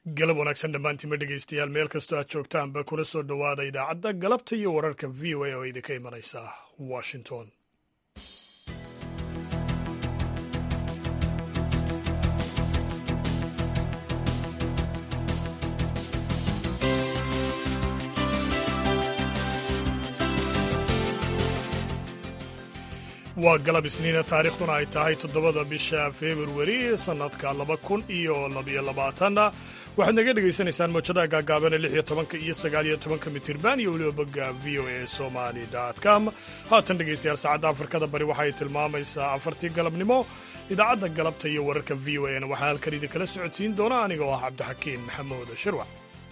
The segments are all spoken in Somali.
galab wanaagsan dhammaantiinma dhegaystayaal meel kastoo aad joogtaanba kuna soo dhowaada idaacadda galabta iyo wararka v o a oo idinka imanaysa washington waa galab isniina taariikhduna ay tahay toddobada bisha februari sannadka laba kun iyo labayo labaatanna waxaad naga dhegaysanaysaan mawjadaha gaagaabana lix iyo tobanka iyo sagaal iyo tobanka mitirban iyo weliba bogga v o a somali com haatan dhegaystayaal saacadda afrikada bari waxay tilmaamaysaa afartii galabnimo idaacadda galabta iyo wararka v o a na waxaa halkan idinkala socodsiin doona aniga oo ah cabdixakiin maxamuud shirwac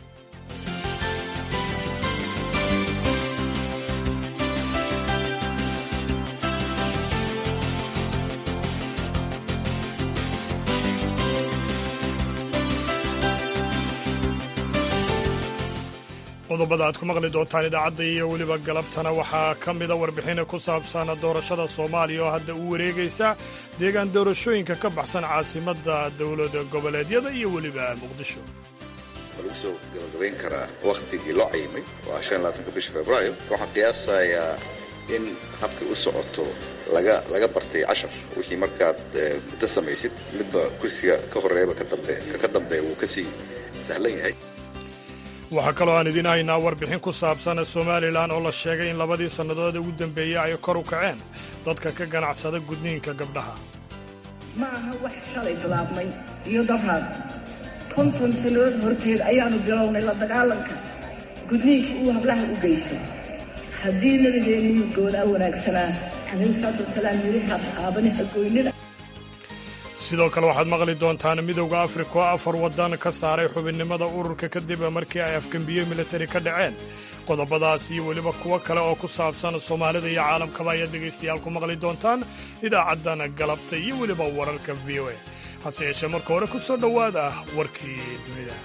qodobada aad ku maqli doontaan idaacadda iyo weliba galabtana waxaa ka mida warbixina ku saabsan doorashada soomaaliya oo hadda u wareegaysa deegaan doorashooyinka ka baxsan caasimadda dowlada goboleedyada iyo weliba muqdisho lagu soo gabagabayn karaa wakhtigii loo cayimay waa shan labaatanka bisha februaayo waxaan qiyaasayaa in habkay u socoto laga laga bartay cashar wixii markaad muddo samaysid midba kursiga ka horreeyaba ka dambeeya wuu ka sii sahlan yahay waxaa kaloo aan idiin haynaa warbixin ku saabsan somalilan oo la sheegay in labadii sannadood ugu dambeeyey ay kor u kaceen dadka ka ganacsada gudniinka gabdhaha ma aha wax shalay bilaabmay iyo dabraad konton sannadood horteed ayaannu bilownay la dagaalanka gudniinka uu hablaha u geysto haddii nabigeennii goodaa wanaagsanaa calayhi salaatu wasalaam yidhi haabani hagoynina sidoo kale waxaad maqli doontaan midowda afrika oo afar waddan ka saaray xubinnimada ururka kadib markii ay afgembiye militari ka dhaceen qodobadaas iyo weliba kuwo kale oo ku saabsan soomaalida iyo caalamkaba ayaad dhegaystayaal ku maqli doontaan idaacaddan galabta iyo weliba wararka v o a hase yeeshee marka hore ku soo dhowaada warkii dunida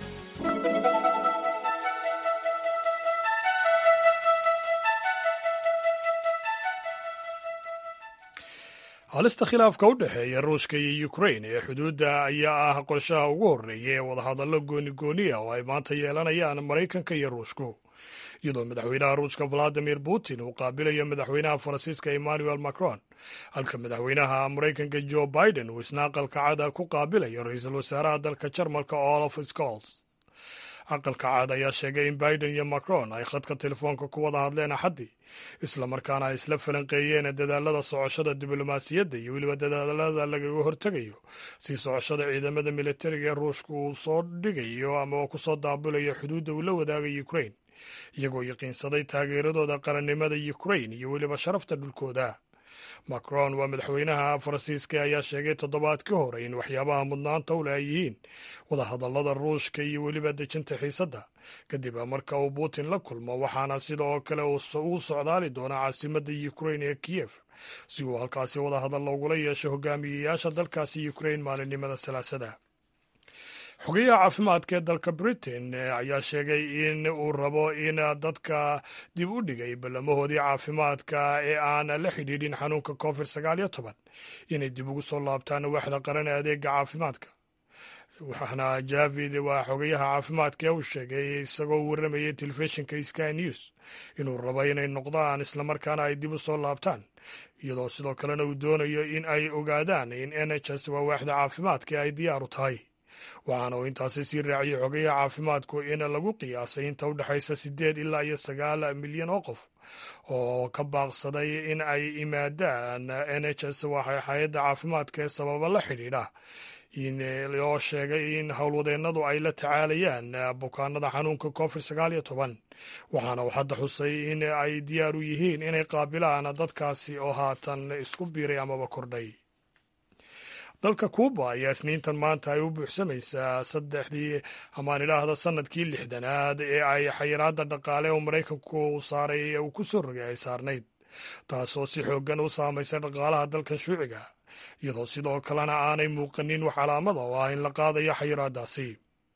halista khilaafka u dhexeeya ruushka iyo ukrain ee xuduudda ayaa ah qorshaha ugu horreeya ee wadahadallo goonigooniya oo ay maanta yeelanayaan maraykanka iyo ruushku iyadoo madaxweynaha ruushka valadimir putin uu qaabilayo madaxweynaha faransiiska emmanuel macron halka madaxweynaha maraykanka jo biden uu isna aqalka cada ku qaabilayo ra-iisul wasaaraha dalka jarmalka olaf scols aqalka caad ayaa sheegay in biden iyo macron ay khadka telefoonka ku wada hadleen axaddii islamarkaana ay isla falanqeeyeen dadaalada socoshada diblomaasiyadda iyo weliba dadaalada lagaga hortegayo si socoshada ciidamada militariga ee ruushka uu soo dhigayo ama uu kusoo daabulayo xuduudda uu la wadaaga ukrain iyagoo yaqiinsaday taageeradooda qarannimada ukrain iyo weliba sharafta dhulkooda macron waa madaxweynaha faransiiska ayaa sheegay toddobaadkii hore in waxyaabaha mudnaanta u leh ay yihiin wadahadallada ruushka iyo weliba dejinta xiisadda kadib marka uu putin la kulmo waxaana sida oo kale uu socdaali doonaa caasimadda ukrain ee kiyef si uu halkaasi wadahadal loogula yeesho hogaamiyeyaasha dalkaasi ukrain maalinimada salaasada xogeyaha caafimaadka ee dalka britain ayaa sheegay in uu rabo in dadka dib u dhigay ballamahoodii caafimaadka ee aan la xidhiidhin xanuunka covid sagaal iyo toban inay dib ugu soo laabtaan waaxda qaran ee adeega caafimaadka waxaana javid waa xogeyaha caafimaadka ee uu sheegay isagoo warramayay telefishinka sky news inuu rabo inay noqdaan islamarkaana ay dib u soo laabtaan iyadoo sidoo kalena uu doonayo in ay ogaadaan in n h s waa waaxda caafimaadka ay diyaar u tahay waxaana uu intaasi sii raaciyey xogayaha caafimaadku in lagu qiyaasay inta u dhexaysa siddeed ilaa iyo sagaal milyan oo qof oo ka baaqsaday in ay imaadaan n h s waxay hay-adda caafimaadka ee sababa la xidhiidha oo sheegay in howlwadeennadu ay la tacaalayaan bukaanada xanuunka covid sagaal iyo toban waxaana uu hadda xusay in ay diyaar u yihiin inay qaabilaan dadkaasi oo haatan isku biiray amaba kordhay dalka kuuba ayaa isniintan maanta ay u buuxsamaysaa saddexdii amaan idhaahda sanadkii lixdanaad ee ay xayiraadda dhaqaale oo maraykanku saaray uu ku soo rogay ay saarnayd taasoo si xooggan u saamaysay dhaqaalaha dalkan shuuciga iyadoo sidoo kalena aanay muuqanin wax calaamada oo ah in la qaadayo xayiraaddaasi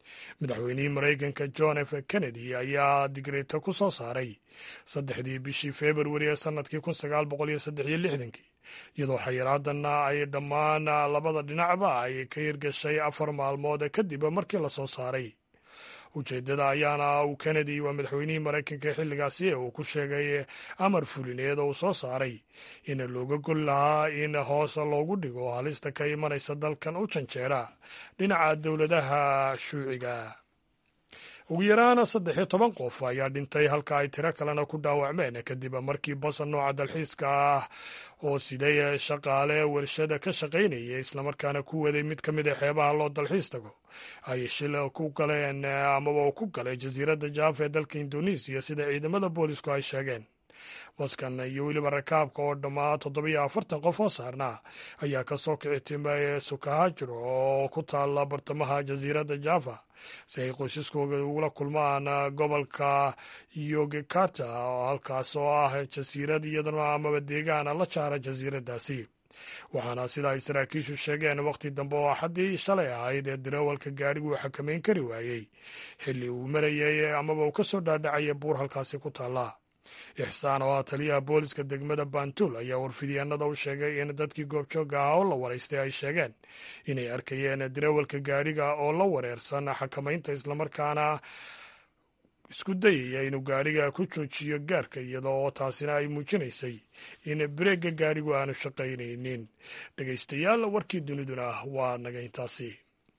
madaxweynihii maraykanka john f kennedy ayaa digreeto ku soo saaray saddexdii bishii februari ee sannadkii kun sagaal boqol iyo saddex iyo lixdankii iyadoo xayiraadanna ay dhammaan labada dhinacba ay ka hirgashay afar maalmood kadib markii la soo saaray ujeeddada ayaana uu kennedy waa madaxweynihii maraykanka xilligaasi ee uu ku sheegay amar fulineed oo uu soo saaray in looga gol lahaa in hoos loogu dhigo halista ka imanaysa dalkan u janjeera dhinaca dowladaha shuuciga ugu yaraan saddex iyo toban qof ayaa dhintay halka ay tiro kalena ku dhaawacmeen kadib markii bas nooca dalxiiska ah oo siday shaqaale warshada ka shaqaynaya islamarkaana ku waday mid ka mid a xeebaha loo dalxiis tago ay shil ku galeen amaba uu ku galay jasiiradda jaaf ee dalka indonesiya sida ciidamada boolisku ay sheegeen baskan iyo weliba rakaabka oo dhammaa toddobiyo afartan qof oo saarnaa ayaa ka soo kici timay sukahajro oo ku taalla bartamaha jasiiradda java si ay qoysaskooda ugula kulmaan gobolka yogekarta halkaas oo ah jasiirad iyaduna amaba deegaana la jaara jasiiraddaasi waxaana sida ay saraakiishu sheegeen wakhti dambe oo axaddii shalay ahayd ee darawalka gaadhigu uu xakamayn kari waayey xilli uu marayay amaba uu ka soo dhaadhacaya buur halkaasi ku taalla ixsaan oo ah taliyaha booliska degmada bantul ayaa warfidyaanada u sheegay in dadkii goobjoogga ah oo la waraystay ay sheegeen inay arkayeen darawalka gaadhiga oo la wareersan xakamaynta islamarkaana isku dayaya inuu gaadhiga ku joojiyo gaarka iyada oo taasina ay muujinaysay in bareegga gaadhigu aanu shaqaynaynin dhegaystayaal warkii duniduna waa naga intaasi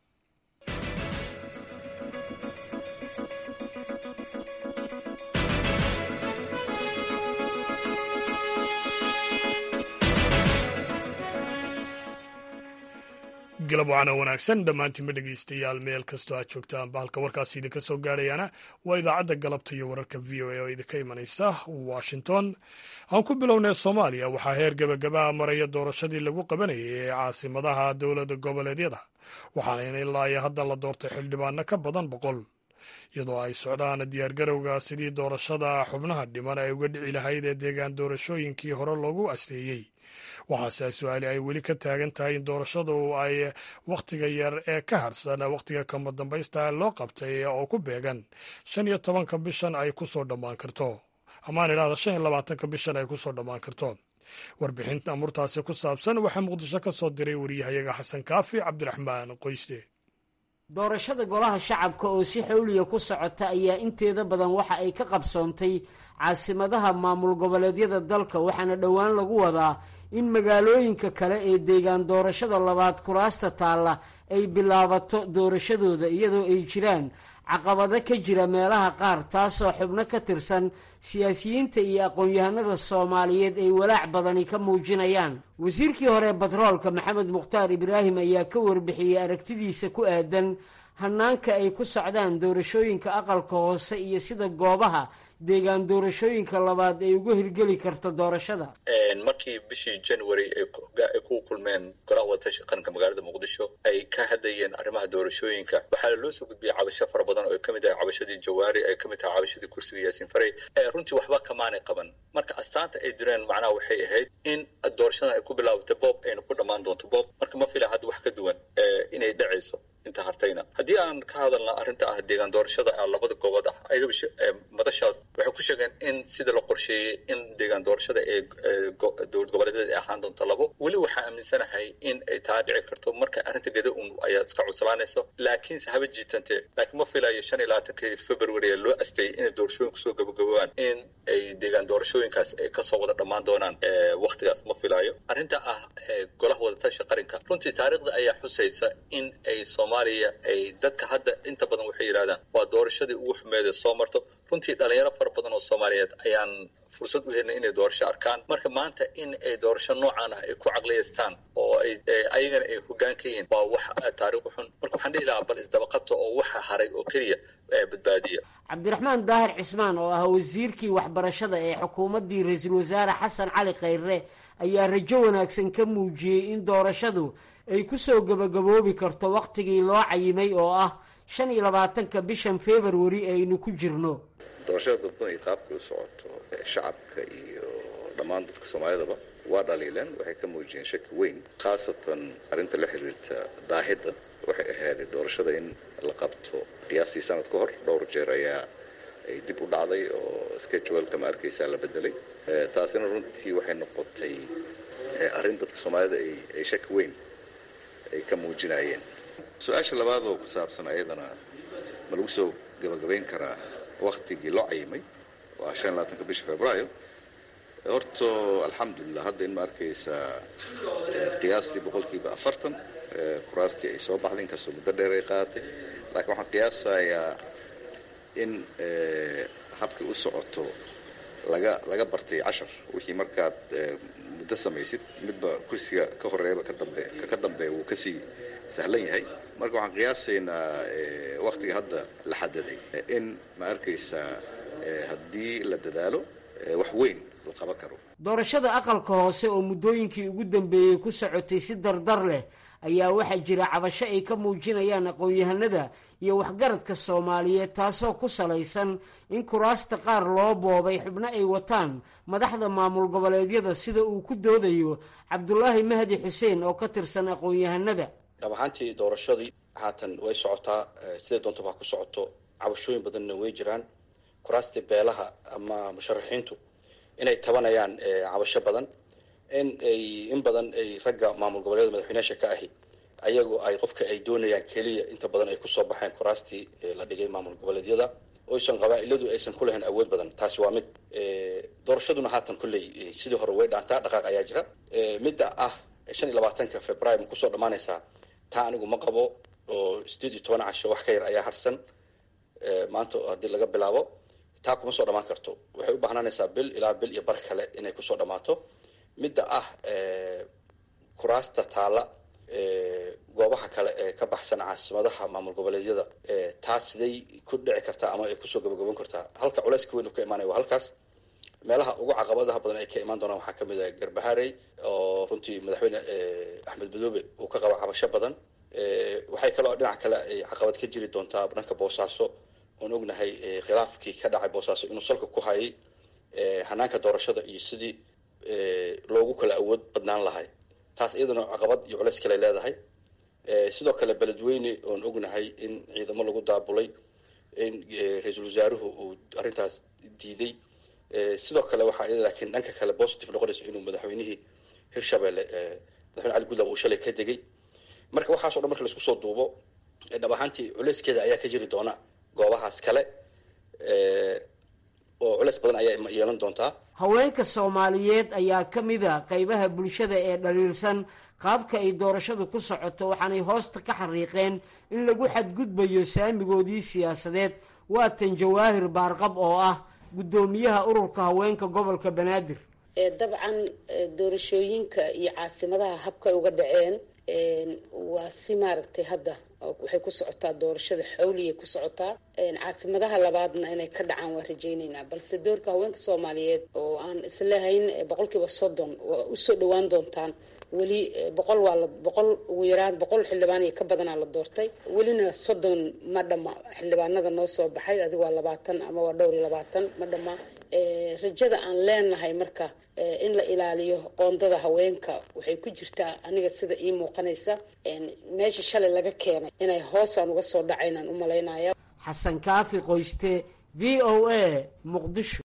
galab wacana wanaagsan dhammaantiinba dhegaystayaal meel kastoo aad joogtaan bahalka warkaasi idinka soo gaadhayaana waa idaacadda galabta iyo wararka v o a oo idinka imanaysa washington aan ku bilownay soomaaliya waxaa heer gebagabaa maraya doorashadii lagu qabanayay ee caasimadaha dowladda goboleedyada waxaana ilaa iyo hadda la doortay xildhibaano ka badan boqol iyadoo ay socdaan diyaargarowga sidii doorashada xubnaha dhiman ay uga dhici lahayd ee deegaan doorashooyinkii hore loogu asteeyey waxaase su-aali ay weli ka taagan tahay in doorashadu ay wakhtiga yar ee ka harsan wakhtiga kama dambaysta loo qabtay oo ku beegan shan iyo tobanka bishan ay ku soo dhammaan karto amaan idhahda shan iyo labaatanka bishan ay ku soo dhammaan karto warbixinta amurtaasi ku saabsan waxaa muqdisho ka soo diray wariyahayaga xasan kaafi cabdiraxmaan qoyste doorashada golaha shacabka oo si xawliya ku socota ayaa inteeda badan waxa ay ka qabsoontay caasimadaha maamul goboleedyada dalka waxaana dhowaan lagu wadaa in magaalooyinka kale ee deegaan doorashada labaad kuraasta taalla ay bilaabato doorashadooda iyadoo ay jiraan caqabado ka jira meelaha qaar taasoo xubno ka tirsan siyaasiyiinta iyo aqoon-yahanada soomaaliyeed ay walaac badani ka muujinayaan wasiirkii hore batroolka maxamed mukhtaar ibraahim ayaa ka warbixiyey aragtidiisa ku aadan hanaanka ay ku socdaan doorashooyinka aqalka hoose iyo sida goobaha deegaan doorashooyinka labaad ay uga hirgeli karto doorashada markii bishii january ay ku kulmeen golaha wadatasha qaranka magaalada muqdisho ay ka hadlayeen arrimaha doorashooyinka waxaa loo soo gudbiyey cabasho fara badan oo ay kamid tahay cabashadii jawaari ay kamid tahay cabashadii kursiga yaasiin farey runtii waxba kamaanay qaban marka astaanta ay direen macnaha waxay ahayd in doorashadan ay ku bilaabata boob ayna ku dhammaan doonto boob marka ma fila hadda wax ka duwan inay dhacayso inta hartayna haddii aan ka hadalna arrinta ah deegaan doorashada labada goobood ah ayagaba madashaas waxay ku sheegeen in sida la qorsheeyey in deegaan doorashada ee dowlad goboleedyada ay ahaan doonto labo weli waxaa aaminsanahay in ay taa dhici karto marka arrinta geda un ayaa iska cuslaanayso laakiinse haba jiitante laakiin ma filayo shan iyo labaatankii february ee loo asteeyey inay doorashooyin kusoo gabagabaan in ay deegaan doorashooyinkaas ay kasoo wada dhammaan doonaan waktigaas ma filayo arrinta ah golaha wadatasha qaranka runtii taariikhda ayaa xusaysa in ay soomaaliya ay dadka hadda inta badan waxay yidhahdaan waa doorashadii ugu xumeeda soo marto runtii dhalinyaro fara badan oo soomaaliyeed ayaan fursad u helnay inay doorasho arkaan marka maanta in ay doorasho noocan ah ay ku caqliyaystaan oo ay ayagana ay hoggaan ka yihiin waa wax taariikh xun marka waxaan dhihi lahaa bal isdabaqabta oo waxa haray oo keliya badbaadiya cabdiraxmaan daahir cismaan oo ah wasiirkii waxbarashada ee xukuumaddii ra-iisul wasaare xasan cali khayre ayaa rajo wanaagsan ka muujiyey in doorashadu ay kusoo gabagaboobi karto wakhtigii loo cayimay oo ah shan iyo labaatanka bishan february aynu ku jirno doorashada dadban iyo qaabkay u socoto shacabka iyo dhammaan dadka soomaalidaba waa dhaliileen waxay ka muujiyeen shaki weyn khaasatan arrinta la xiriirta daahidda waxay ahaaday doorashada in la qabto qiyaastii sanad ka hor dhowr jeer ayaa ay dib u dhacday oo scheduleka ma arkaysaa la bedelay taasina runtii waxay noqotay arrin dadka soomaalida ay shaki weyn ay ka muujinayeen su-aasha labaad oo ku saabsan ayadana ma lagu soo gabagabayn karaa waktigii loo cayimay waa shan labaatanka bisha februaayo horto alxamdulilah hadda in ma arkaysaa qiyaastii boqolkiiba afartan kuraastii ay soo baxday inkastoo muddo dheer ay qaadatay laakiin waxaan qiyaasayaa in habkii u socoto laga laga bartay cashar wixii markaad muddo samaysid midba kursiga ka horeeyaba ka dambe ka dambeeya wuu kasii sahlan yahay marka waxaan qiyaasaynaa waktiga hadda la xadaday in ma arkaysaa haddii la dadaalo wax weyn la qaban karo doorashada aqalka hoose oo muddooyinkii ugu dambeeyey ku socotay si dardar leh ayaa waxaa jira cabasho ay ka muujinayaan aqoon-yahanada iyo waxgaradka soomaaliyeed taasoo ku salaysan in kuraasta qaar loo boobay xubno ay wataan madaxda maamul goboleedyada sida uu ku doodayo cabdulaahi mahdi xuseen oo ka tirsan aqoon-yahanada dhab ahaantii doorashadii haatan way socotaa siday doonta baa ku socoto cabashooyin badanna way jiraan kuraastii beelaha ama musharaxiintu inay tabanayaan cabasho badan in ay in badan ay ragga maamul goboleeda madaxweyneyaasha ka ahi ayagu ay qofka ay doonayaan keliya inta badan ay kusoo baxeen kuraastii la dhigay maamul goboleedyada oysan qabaa-iladu aysan ku lahayn awood badan taasi waa mid doorashaduna haatan kolley sidii hore way dhaantaa dhaqaaq ayaa jira midda ah shan iyo labaatanka februaary ma kusoo dhammaanaysaa taa anigu ma qabo oo sideed iyo toban casho wax ka yar ayaa harsan maanta haddii laga bilaabo taa kuma soo dhammaan karto waxay u baahnaanaysaa bil ilaa bil iyo bar kale inay kusoo dhammaato midda ah kuraasta taalla goobaha kale ee ka baxsan caasimadaha maamul goboleedyada taas siday ku dhici kartaa ama ay kusoo gabagaban kartaa halka culeyska weyn uu ka imaanaya waa halkaas meelaha ugu caqabadaha badan ay ka imaan doonaan waxaa kamid ah garbaharey oo runtii madaxweyne axmed madoobe uu ka qaba cabasho badan waxay kaloo dhinac kale ay caqabad ka jiri doontaa dhanka boosaaso oon ognahay khilaafkii ka dhacay boosaaso inuu salka ku hayay hanaanka doorashada iyo sidii loogu kala awood badnaan lahay taas iyaduna caqabad iyo culeys kale leedahay sidoo kale beledweyne oon ognahay in ciidamo lagu daabulay in ra-iisul wasaaruhu uu arrintaas diiday sidoo kale waxaa iyada laakiin dhanka kale positive noqonayso inuu madaxweynihii hirshabelle madaxweyne cali gudlab uu shalay ka degay marka waxaaso dhan marka laisku soo duubo dhab ahaantii culeyskeeda ayaa ka jiri doona goobahaas kale oo culeys badan ayaa yeelan doontaa haweenka soomaaliyeed ayaa ka mid a qaybaha bulshada ee dhaliilsan qaabka ay doorashadu ku socoto waxaanay hoosta ka xariiqeen in lagu xadgudbayo saamigoodii siyaasadeed waatan jawaahir baarqab oo ah guddoomiyaha ururka haweenka gobolka banaadir dabcan doorashooyinka iyo caasimadaha habkay uga dhaceen waa si maaragtay hadda waxay ku socotaa doorashada xawliyay ku socotaa caasimadaha labaadna inay ka dhacaan waan rajayneynaa balse doorka haweenka soomaaliyeed oo aan islehayn boqolkiiba soddon waa usoo dhawaan doontaan weli boqol waa la boqol ugu yaraan boqol xildhibaan iyo ka badanaa la doortay welina soddon ma dhama xildhibaanada noo soo baxay adiga waa labaatan ama waa dhowr iyo labaatan ma dhama rajada aan leenahay marka in la ilaaliyo qoondada haweenka waxay ku jirtaa aniga sida ii muuqanaysa meesha shalay laga keenay inay hoosaan uga soo dhacaynaan u malaynaya xasan kaafi qoyste v o a muqdisho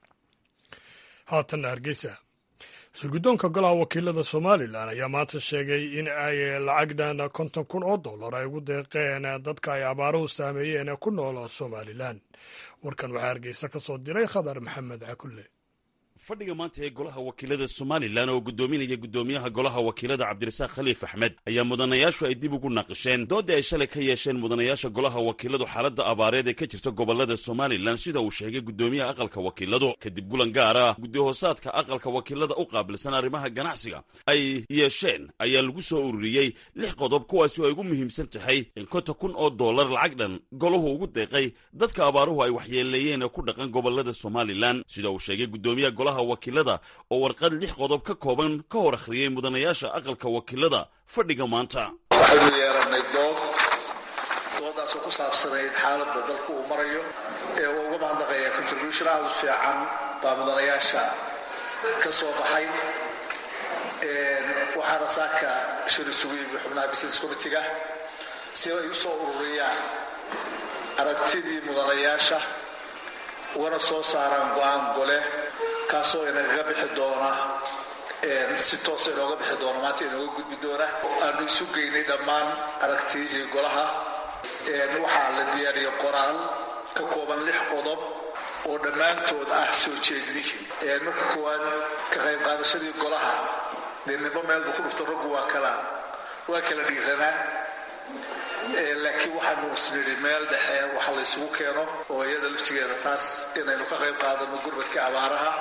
haatanna hargeysa shirguddoonka golaha wakiilada somalilan ayaa maanta sheegay in ay lacag dhan konton kun oo dollar ay ugu deeqeen dadka ay abaaruhu saameeyeen ee ku nool somalilan warkan waxaa hargeysa ka soo diray khadar maxamed cakulle fadhiga maanta ee golaha wakiilada somalilan oo guddoominaya guddoomiyaha golaha wakiilada cabdirasaaq khaliif axmed ayaa mudanayaashu ay dib ugu naqisheen doodda ay shalay ka yeesheen mudanayaasha golaha wakiiladu xaaladda abaareed ee ka jirta gobolada somalilan sida uu sheegay guddoomiyaha aqalka wakiiladu kadib gulan gaar ah guddi-hoosaadka aqalka wakiilada u qaabilsan arrimaha ganacsiga ay yeesheen ayaa lagu soo ururiyey lix qodob kuwaasi oo ay ugu muhiimsan tahay in konta kun oo dollar lacag dhan golahu ugu deeqay dadka abaaruhu ay waxyeeleeyeen ee ku dhaqan gobolada somalilan sida uu sheegay guddoomiyaha golaha wakiilada oo warqad lix qodob ka kooban ka hor akhriyey mudanayaasha aqalka wakiilada fadhiga maanta waxaynu yeelannay dood doodaasoo ku saabsanayd xaaladda dalku uu marayo ee uu uga mahadnaqaya contribution aad u fiican baa mudanayaasha ka soo baxay waxaana saaka shir isugu yimi xubnaha business committiga si ay u soo ururiyaan aragtidii mudanayaasha ugana soo saaraan go-aan gole kaasoo inagaga bixi doona si toosa inooga bixi doona maanta inooga gudbi doona aanu isu geynay dhammaan aragtiyihii golaha waxaa la diyaariyey qoraal ka kooban lix qodob oo dhammaantood ah soo jeedinihii marka koowaad ka qayb qaadashadii golaha dee nimbo meelba ku dhufto raggu waa kala waa kala dhiiranaa laakiin waxaanu isnidhi meel dhexe waxa la ysugu keeno oo iyada laftigeeda taas inaynu ka qayb qaadano gurmadka abaaraha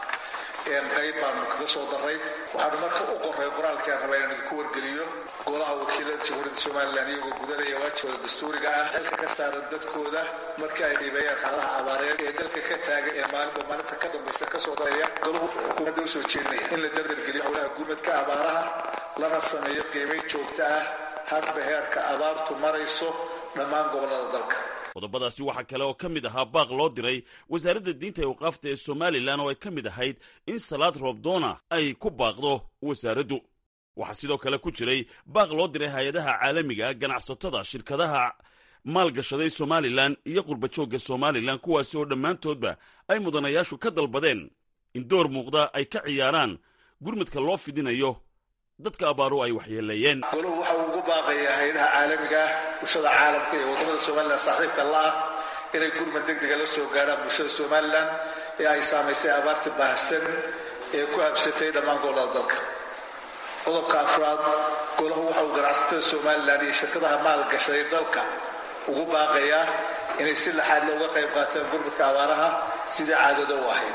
qayb baanu kaga soo daray waxaanu marka u qoray qoraalkaan rabaa inaan idinku wargeliyo golaha wakiilada jamhuuriyadda somalilan iyagoo gudanaya waajibooda dastuuriga ah xilka ka saaran dadkooda marka ay dhiibeeyaan xaaladaha abaareed ee dalka ka taagan ee maalinba maalinta ka dambaysa kasoo daraya golahu xukuumadda usoo jeedinaya in la dardargeliyo howlaha gurmadka abaaraha lana sameeyo qiimayn joogta ah hadba heerka abaartu marayso dhammaan gobollada dalka qodobadaasi waxaa kale oo ka mid ahaa baaq loo diray wasaaradda diinta ee waqaafta ee somalilan oo ay ka mid ahayd in salaad roobdoona ay ku baaqdo wasaaraddu waxaa sidoo kale ku jiray baaq loo diray hay-adaha caalamiga ganacsatada shirkadaha maalgashaday somalilan iyo qurbajoogga somalilan kuwaasi oo dhammaantoodba ay mudanayaashu ka dalbadeen in door muuqda ay ka ciyaaraan gurmadka loo fidinayo dadka abaaru ay waxyeeleeyeen goluhu waxa uu ugu baaqayaa hay-adaha caalamiga ah bulshada caalamka iyo waddamada somalilan saaxiibka la ah inay gurmad degdega la soo gaadhaan bulshada somalilan ee ay saamaysay abaarta baahsan ee ku habsatay dhammaan gobollada dalka qodobka afraad golahu waxa uu ganacsatada somalilan iyo shirkadaha maalgashaday dalka ugu baaqayaa inay si laxaad looga qayb qaataan gurmadka abaaraha sidii caadada u ahayd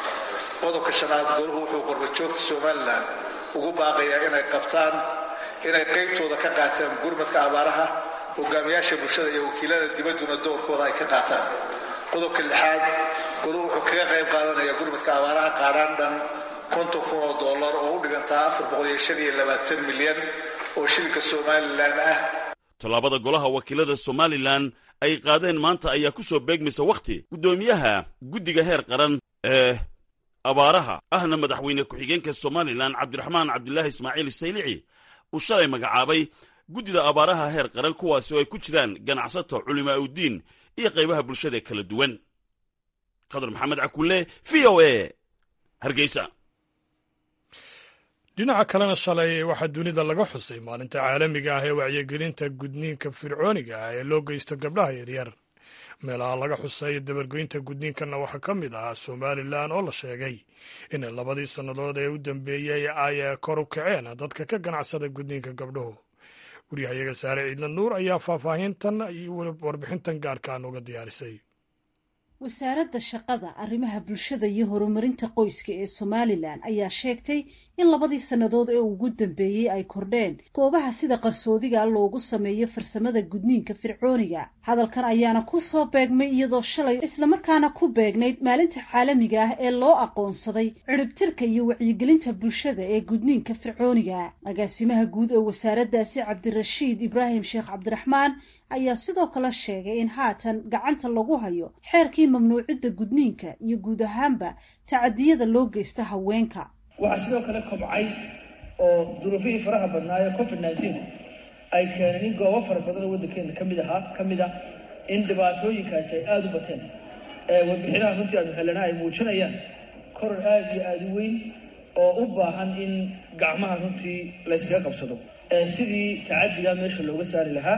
qodobka shanaad golahu wuxuu qorbajoogta somalilan ugu baaqayaa inay qabtaan inay qaybtooda ka qaataan gurmadka abaaraha hogaamiyaasha bulshada iyo wakiilada dibadduna doorkooda ay ka qaataan qodobka lixaad goluhu wuxuu kaga qayb qaadanaya gurmadka abaaraha qaadhaan dhan konton kun oo dollar oo u dhigantaa afar boqol iyo shan iyo labaatan milyan oo shilinka somalilan ah tallaabada golaha wakiilada somalilan ay qaadeen maanta ayaa ku soo beegmaysa wakhti guddoomiyaha guddiga heer qaran ee abaaraha ahna madaxweyne ku-xigeenka somalilan cabdiraxmaan cabdilaahi ismaaciil saylici uu shalay magacaabay guddida abaaraha heer qaran kuwaasi oo ay ku jiraan ganacsato culimaa uddiin iyo qaybaha bulshada kala duwan qadar maxamed cakulle v o a hargeysa dhinaca kalena shalay waxaa dunida laga xusay maalinta caalamiga ah ee wacyigelinta gudniinka fircooniga ah ee loo geysto gabdhaha yaryar meelaha laga xusay dabargoynta gudniinkanna waxaa ka mid ahaa somalilan oo la sheegay in labadii sannadood ee u dambeeyey ay kor u kaceen dadka ka ganacsada gudniinka gabdhuhu waryahayaga saare ciidla nuur ayaa faahfaahintan iyo warbixintan gaarkaa nooga diyaarisay wasaaradda shaqada arrimaha bulshada iyo horumarinta qoyska ee somalilan ayaa sheegtay in labadii sannadood ee ugu dambeeyey ay kordheen goobaha sida qarsoodiga loogu sameeyo farsamada gudniinka fircooniga hadalkan ayaana ku soo beegmay iyadoo shalay islamarkaana ku beegnayd maalinta caalamiga ah ee loo aqoonsaday ciribtirka iyo wacyigelinta bulshada ee gudniinka fircooniga agaasimaha guud ee wasaaraddaasi cabdirashiid ibraahim sheekh cabdiraxmaan ayaa sidoo kale sheegay in haatan gacanta lagu hayo xeerkii mamnuucidda gudniinka iyo guud ahaanba tacadiyada loo geysta haweenka waxaa sidoo kale kobcay oo duruufihii faraha badnaaye covid nneteen ay keeneen in goobo fara badan oo waddankeena kamid ahaa ka mid ah in dhibaatooyinkaasi ay aada u bateen warbixinaha runtii aanu helana ay muujinayaan koror aada iyo aada u weyn oo u baahan in gacmaha runtii layskaga qabsado sidii tacadiga meesha looga saari lahaa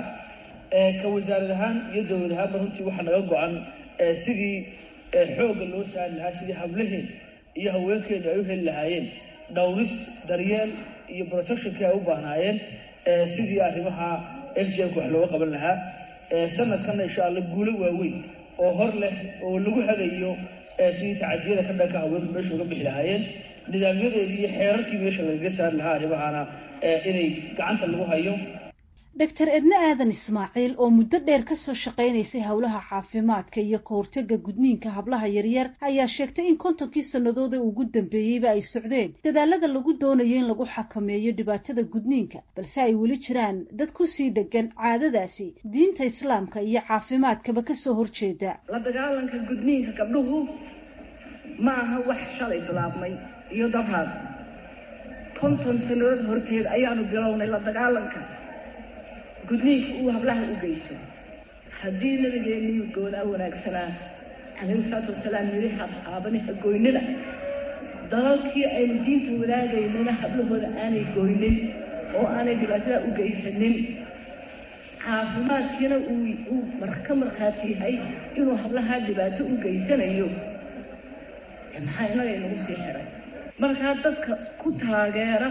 ka wasaarad ahaan iyo dowlad ahaanba runtii waxaa naga go-an sidii xoogga loo saari lahaa sidii hablaheen iyo haweenkeenu ay u heli lahaayeen dhowris daryeel iyo protectionkii ay u baahnaayeen sidii arrimaha f j mka wax looga qaban lahaa sanadkanna insha alla guulo waaweyn oo hor leh oo lagu hagayo sidii tacadiyada ka dhanka haweenku meesha uga bixi lahaayeen nidaamyadeedii iyo xeerarkii meesha lagaga saari lahaa arrimahana inay gacanta lagu hayo doctor edne aadan ismaaciil oo muddo dheer kasoo shaqaynaysay howlaha caafimaadka iyo ka hortagga gudniinka hablaha yaryar ayaa sheegtay in kontonkii sannadood ee ugu dambeeyeyba ay socdeen dadaalada lagu doonayo in lagu xakameeyo dhibaatada gudniinka balse ay weli jiraan dad kusii dhegan caadadaasi diinta islaamka iyo caafimaadkaba kasoo horjeeda la dagaalanka gudniinka gabdhuhu ma aha wax shalay bilaabmay iyo dabraad konton sannadood horteed ayaanu bilownay la dagaalanka gudniinka uu hablaha u geysto haddii nabigeennii goonaa wanaagsanaa calayhi salaatu wasalaam yidhi haabani ha goynina dalalkii aynu diinta wadaagaynana hablahooda aanay goynin oo aanay dhibaatada u geysanin caafimaadkiina uu ka markhaati yahay inuu hablahaa dhibaato u geysanayo maxaa innaga inagu sii xiray markaa dadka ku taageera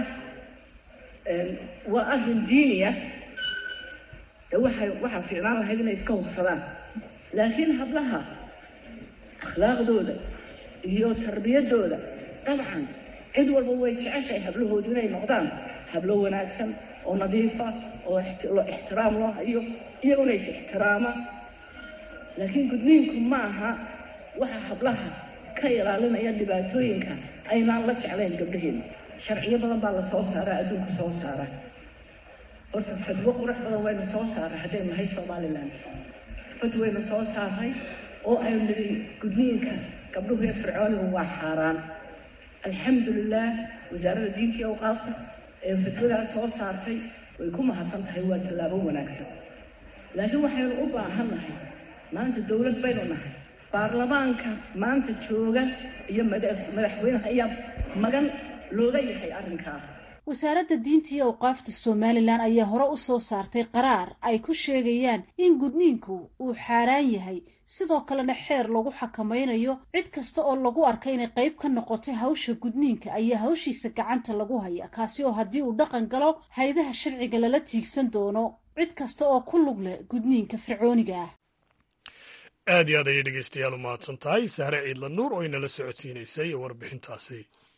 waa arrin diiniya ee waxay waxaa fiicnaan lahayd inay iska hubsadaan laakiin hablaha akhlaaqdooda iyo tarbiyadooda dabcan cid walba way jeceshahay hablahoodu inay noqdaan hablo wanaagsan oo nadiifa oo ixtiraam loo hayo iyaguna is ixtiraama laakiin gudniinku ma aha waxa hablaha ka ilaalinaya dhibaatooyinka aynaan la jeclayn gabdhaheena sharciyo badan baa la soo saaraa adduunka soo saara horta fadwo qurux badan waynu soo saaray haddaynu nahay somalilan fad waynu soo saaray oo aynu nidhi gudniinka gabdhuhu ee fircoonigu waa xaaraan alxamdulilah wasaaradda diinta iyo awqaafta ee fadwadaas soo saartay way ku mahadsan tahay waa tallaabo wanaagsan laakiin waxaynu u baahan nahay maanta dowlad baynu nahay baarlamaanka maanta jooga iyo madaxweynaha ayaa magan looga yahay arrinkaa wasaaradda diinta iyo awqaafta somalilan ayaa hore u soo saartay qaraar ay ku sheegayaan in gudniinku uu xaaraan yahay sidoo kalena xeer lagu xakamaynayo cid kasta oo lagu arkay inay qayb ka noqotay hawsha gudniinka ayaa hawshiisa gacanta lagu haya kaasi oo haddii uu dhaqan galo haydaha sharciga lala tiigsan doono cid kasta oo ku lug leh gudniinka fircooniga ah aad iyo aad ayay dhegeystayaal u mahadsan tahay sahre ciidla nuur oo inala socodsiinaysay warbixintaasi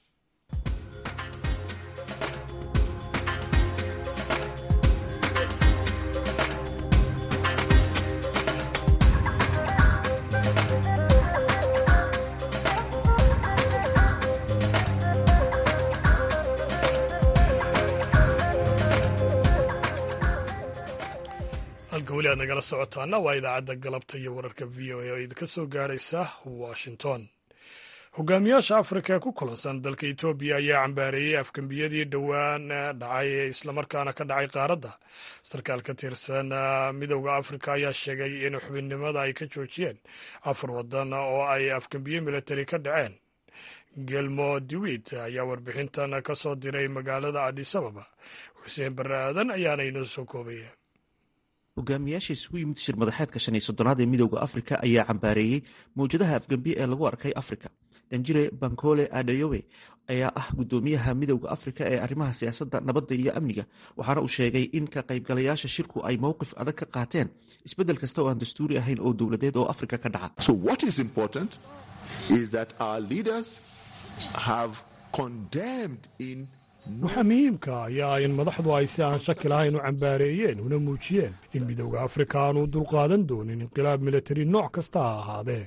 halka weli aad nagala socotaana waa idaacadda galabta iyo wararka v o a oo idinka soo gaadhaysa washington hogaamiyaasha afrika ee ku kulansan dalka etoobiya ayaa cambaareeyey afgembiyadii dhowaan dhacay islamarkaana ka dhacay qaaradda sarkaal ka tirsan midowda afrika ayaa sheegay in xubinnimada ay ka joojiyeen afar wadan oo ay afgembiye militari ka dhaceen gelmo dewit ayaa warbixintan ka soo diray magaalada adisababa xuseen barre aadan ayaana inoo soo koobaya hogaamiyaasha isugu yimid shir madaxeedka shan iyo soddonaad ee midowda afrika ayaa cambaareeyey mawjadaha afgembiye ee lagu arkay afrika danjire bankole adeyowe ayaa ah guddoomiyaha midowda afrika ee arrimaha siyaasadda nabadda iyo amniga waxaana uu sheegay in ka qaybgalayaasha shirku ay mowqif adag ka qaateen isbeddel kasta oo aan dastuuri ahayn oo dowladeed oo afrika ka dhaca waxaa muhiimka ayaa in madaxdu ay si aan shaki lahayn u cambaareeyeen una muujiyeen in midowda afrika aanu dulqaadan doonin inqilaab militari nooc kasta ha ahaadee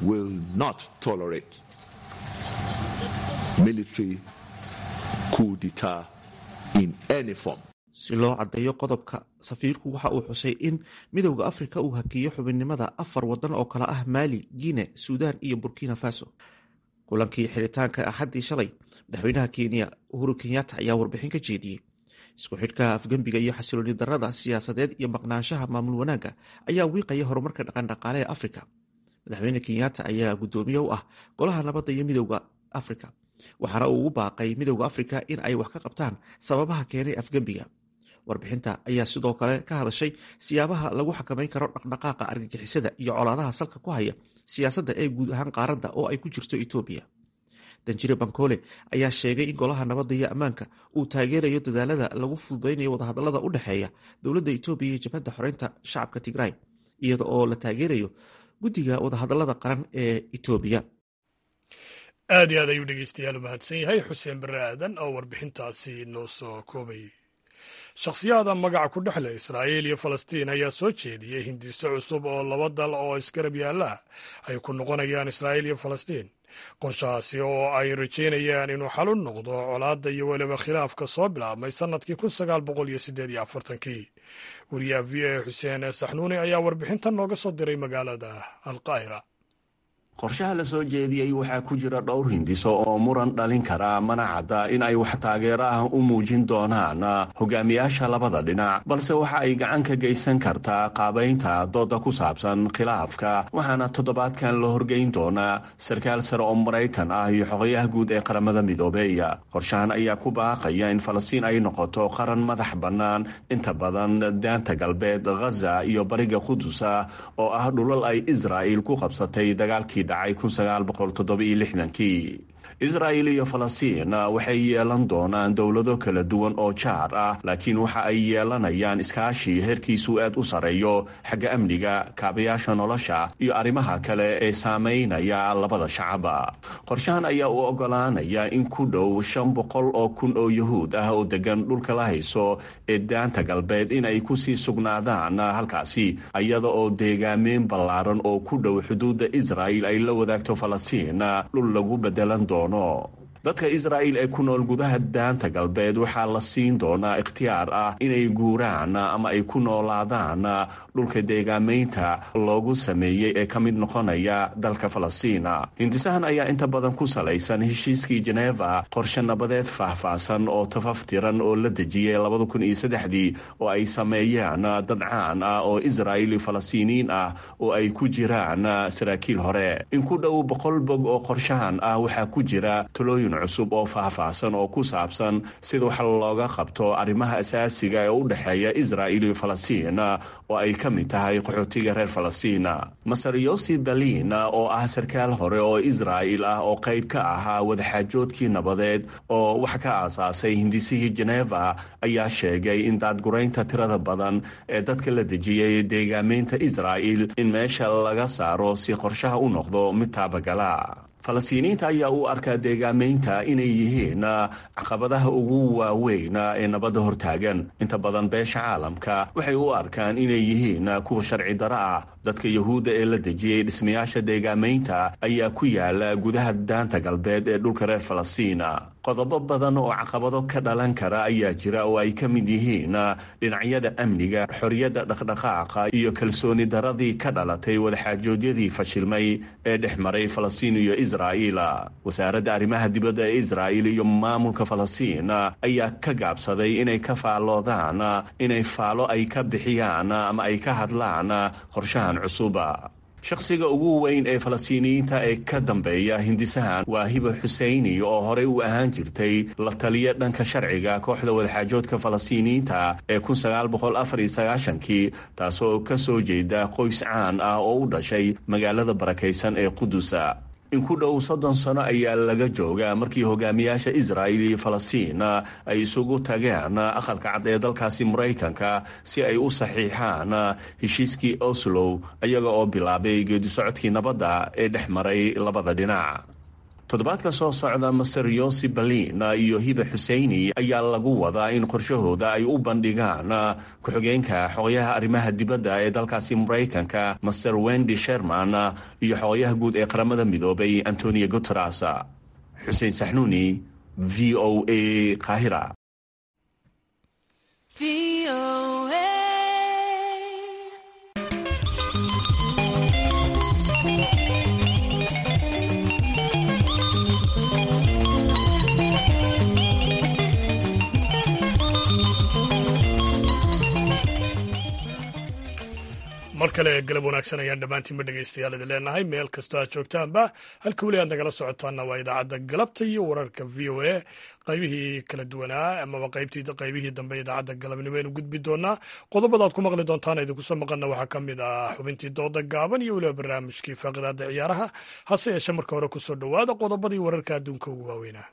si loo caddeeyo qodobka safiirku waxa uu xusay in midowda afrika uu hakiyo xubinnimada afar wadan oo kale ah maali guine suudaan iyo burkina faso kulankii xiritaanka axaddii shalay madaxweynaha kenya uhuru kenyatta ayaa warbixin ka jeediyey isku xidhka afgembiga iyo xasilooni darada siyaasadeed iyo maqnaanshaha maamul wanaagga ayaa wiiqaya horumarka dhaqandhaqaale ee afrika madaxweyne kenyatta ayaa guddoomiye u ah golaha nabadda iyo midowda afrika waxaana uu ugu baaqay midowda afrika in ay wax ka qabtaan sababaha keenay afgembiga warbixinta ayaa sidoo kale ka hadashay siyaabaha lagu xakamayn karo dhaqdhaqaaqa argagixisada iyo colaadaha salka ku haya siyaasadda ee guud ahaan qaaradda oo ay ku jirto etoobiya danjire bankole ayaa sheegay in golaha nabadda iyo ammaanka uu taageerayo dadaalada lagu fududaynayo wadahadalada u dhexeeya dowladda etoobiya iyo jabhadda xoreynta shacabka tigray iyada oo la taageerayo guddiga wadahadalada qaran ee etoobiya aad iyo aad ayuu dhegeystayaal u mahadsan yahay xuseen barre aadan oo warbixintaasi noo soo koobayay shakhsiyaada magaca ku dhexle israa'iil iyo falastiin ayaa soo jeediyey hindiso cusub oo laba dal oo isgarab yaalla ay ku noqonayaan israa'iil iyo falastiin qorshahaasi oo ay rajaynayaan inuu xal u noqdo colaadda iyo weliba khilaafka soo bilaabmay sannadkii kun sagaal boqol iyo siddeed iyo afartankii wariyaha v a xuseen saxnuuni ayaa warbixintan nooga soo diray magaalada alqaahira qorshaha la soo jeediyey waxaa ku jira dhowr hindiso oo muran dhalin kara mana cadda in ay wax taageero ah u muujin doonaan hogaamiyaasha labada dhinac balse waxa ay gacan ka geysan kartaa qaabaynta dooda ku saabsan khilaafka waxaana toddobaadkan la horgeyn doonaa sarkaal sare oo maraykan ah iyo xogayaha guud ee qaramada midoobey qorshahan ayaa ku baaqaya in falastiin ay noqoto qaran madax bannaan inta badan daanta galbeed ghaza iyo bariga qudusa oo ah dhulal ay israa'il ku qabsatay dagaalkii dhacay kii israa'il iyo falastiin waxay yeelan doonaan dowlado kala duwan oo jaar ah laakiin waxa ay yeelanayaan iskaashi heerkiisu aad u sarreeyo xagga amniga kaabayaasha nolosha iyo arrimaha kale ee saameynaya labada shacaba qorshahan ayaa u ogolaanaya in ku dhow shan boqol oo kun oo yuhuud ah oo degan dhulka la hayso ee daanta galbeed inay kusii sugnaadaan halkaasi iyada oo deegaameyn ballaaran oo ku dhow xuduudda israa'il ay la wadaagto falastiin dhul lagu bedelan doono dadka israa'il ee ku nool gudaha daanta galbeed waxaa la siin doonaa ikhtiyaar ah inay guuraan ama ay ku noolaadaan dhulka deegaameynta loogu sameeyey ee ka mid noqonaya dalka falastiin hindisahan ayaa inta badan ku salaysan heshiiskii jeneva qorshe nabadeed faahfaahsan oo tafaftiran oo la dejiyey oo ay sameeyaan dad caan ah oo israa'il falastiiniyiin ah oo ay ku jiraan saraakiil hore in ku dhow boqol bog oo qorshahan ah waxaa ku jira talooyin cusub oo faahfaahsan oo ku saabsan sida wax looga qabto arrimaha asaasiga ee u dhexeeya israa'il iyo falastiin oo ay ka mid tahay qaxootiga reer falastiin masar yosi berlin oo ah sarkaal hore oo israa'il ah oo qayb ka ahaa wadaxaajoodkii nabadeed oo wax ka aasaasay hindisihii jeneva ayaa sheegay in daadguraynta tirada badan ee dadka la dejiyey deegaameynta israa'il in meesha laga saaro si qorshaha u noqdo mid taabagala falastiiniyiinta ayaa u arkaa deegaameynta inay yihiin caqabadaha ugu waaweyn ee nabadda hortaagan inta badan beesha caalamka waxay u arkaan inay yihiin kuwa sharci daro ah dadka yahuudda ee la dejiyey dhismayaasha deegaameynta ayaa ku yaala gudaha daanta galbeed ee dhulka reer falastiina qodobo badan oo caqabado ka dhalan kara ayaa jira oo ay ka mid yihiin dhinacyada amniga xorriyadda dhaqdhaqaaqa iyo kalsooni daradii ka dhalatay wadaxaajoodyadii fashilmay ee dhex maray falastiin iyo israa'iil wasaaradda arrimaha dibadda ee israa'il iyo maamulka falastiin ayaa ka gaabsaday inay ka faalloodaan inay faalo ay ka bixiyaan ama ay ka hadlaan qorshahan cusuba shakhsiga ugu weyn ee falastiiniyiinta ee ka dambeeya hindisahan waa hiba xuseyni oo horey u ahaan jirtay la taliya dhanka sharciga kooxda wadaxaajoodka falastiiniyiinta ee kii taasoo ka soo jeeda qoys caan ah oo u dhashay magaalada barakaysan ee qudusa in ku dhow soddon sano ayaa laga jooga markii hogaamiyaasha israa'il iyo falastiin ay isugu tageen aqalka cad ee dalkaasi maraykanka si ay u saxiixaan heshiiskii oslow iyaga oo bilaabay geedisocodkii nabadda ee dhex maray labada dhinac toddobaadka soo socda maser yosi berlin iyo hiba xuseyni ayaa lagu wadaa in qorshahooda ay u bandhigaan ku-xigeenka xogayaha arrimaha dibadda ee dalkaasi maraykanka master wendy sherman iyo xogayaha guud ee qaramada midoobay antonio guteres xuseen saxnuuni v o a qaahira mar kale galab wanaagsan ayaan dhammaantiinba dhegaystayaal idin leenahay meel kastoo aad joogtaanba halka weli aad nagala socotaanna waa idaacadda galabta iyo wararka v o a qaybihii kala duwanaa amaba qaybihii dambe idaacadda galabnimo aynu gudbi doonaa qodobada aad ku maqli doontaan idinkusoo maqanna waxaa ka mid ah xubintii dooda gaaban iyo weliba barnaamijkii faaqidaada ciyaaraha hase yeeshe marka hore kusoo dhowaada qodobadii wararka adduunka ugu waaweynaa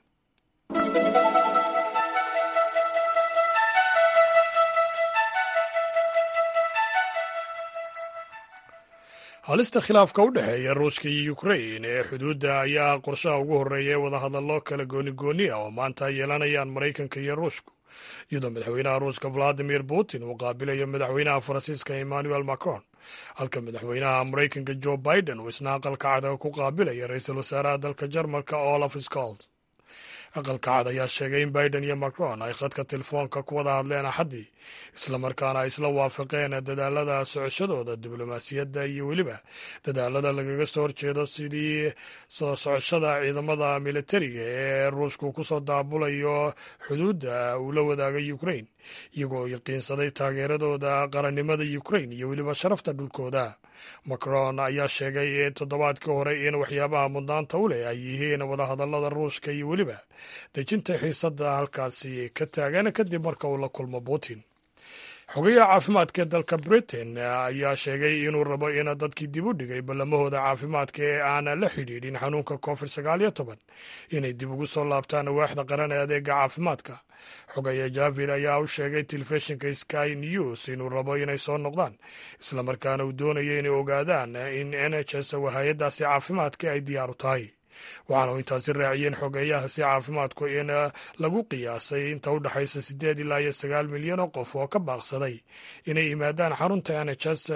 halista khilaafka u dhexeeya ruushka iyo ukrain ee xuduudda ayaa qorshaha ugu horreeya ee wadahadallo kala gooni-gooni ah oo maanta ay yeelanayaan maraykanka iyo ruushku iyadoo madaxweynaha ruushka valadimir putin uu qaabilayo madaxweynaha faransiiska emmanuel macron halka madaxweynaha maraykanka jo biden uu isna aqalka cadaga ku qaabilaya ra-iisul wasaaraha dalka jarmalka olaf scold aqalka cad ayaa sheegay in biden iyo macron ay khadka telefoonka ku wada hadleen axaddii islamarkaana ay isla waafaqeen dadaalada socoshadooda diblomaasiyadda iyo weliba dadaalada lagaga soo horjeedo sidii soo socoshada ciidamada militariga ee ruushku ku soo daabulayo xuduudda uu la wadaagay ukrain iyagoo yaqiinsaday taageeradooda qarannimada ukrain iyo weliba sharafta dhulkooda macron ayaa sheegay toddobaadkii hore in waxyaabaha mudnaanta u leh ay yihiin wadahadallada ruushka iyo weliba dejinta xiisadda halkaasi ka taagan kadib marka uu la kulmo putin xogayaha caafimaadka ee dalka britain ayaa sheegay inuu rabo in dadkii dib u dhigay ballamahooda caafimaadka ee aan la xidhiidhin xanuunka covid sagaal iyo toban inay dib ugu soo laabtaan waaxda qaran ee adeega caafimaadka xogaya javid ayaa u sheegay telefishinka sky news inuu rabo inay soo noqdaan islamarkaana uu doonayo inay ogaadaan in n h s hay-addaasi caafimaadka ay diyaar u tahay waxaana intaasi raaciyeen xogeeyahaasi caafimaadku in lagu qiyaasay inta u dhexaysa siddeed ilaa iyo sagaal milyan oo qof oo ka baaqsaday inay yimaadaan xarunta n h s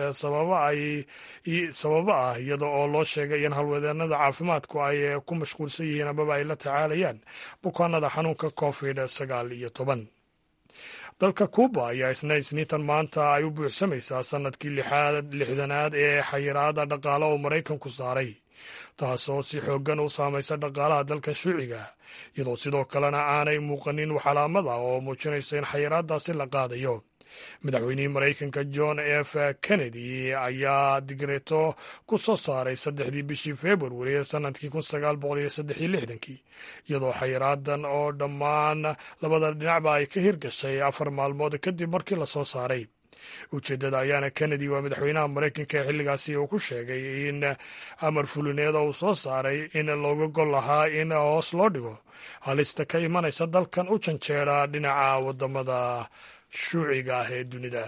sababo ah iyada oo loo sheegay in halwadeenada caafimaadku ay ku mashquulsan yihiin amaba ay la tacaalayaan bukaanada xanuunka covid sagaal iyo toban dalka kuuba ayaa isna isniintan maanta ay u buuxsamaysaa sanadkii lixdanaad ee xayiraada dhaqaale oo maraykanku saaray taasoo si xooggan u saamaysa dhaqaalaha dalkan shuuciga iyadoo sidoo kalena aanay muuqanin calaamada oo muujinaysa in xayiraadaasi la qaadayo madaxweynihii maraykanka john f kennedy ayaa digreeto ku soo saaray saddexdii bishii februari ee sanadkii kun sagaal boqol iyo saddex iyo lixdankii iyadoo xayiraadan oo dhammaan labada dhinacba ay ka hirgashay afar maalmood kadib markii lasoo saaray ujeeddada ayaana kennedy waa madaxweynaha maraykanka ee xilligaasi uu ku sheegay in amar fulineeda uu soo saaray in looga gol lahaa in hoos loo dhigo halista ka imanaysa dalkan u janjeera dhinaca wadamada shuuciga ah ee dunida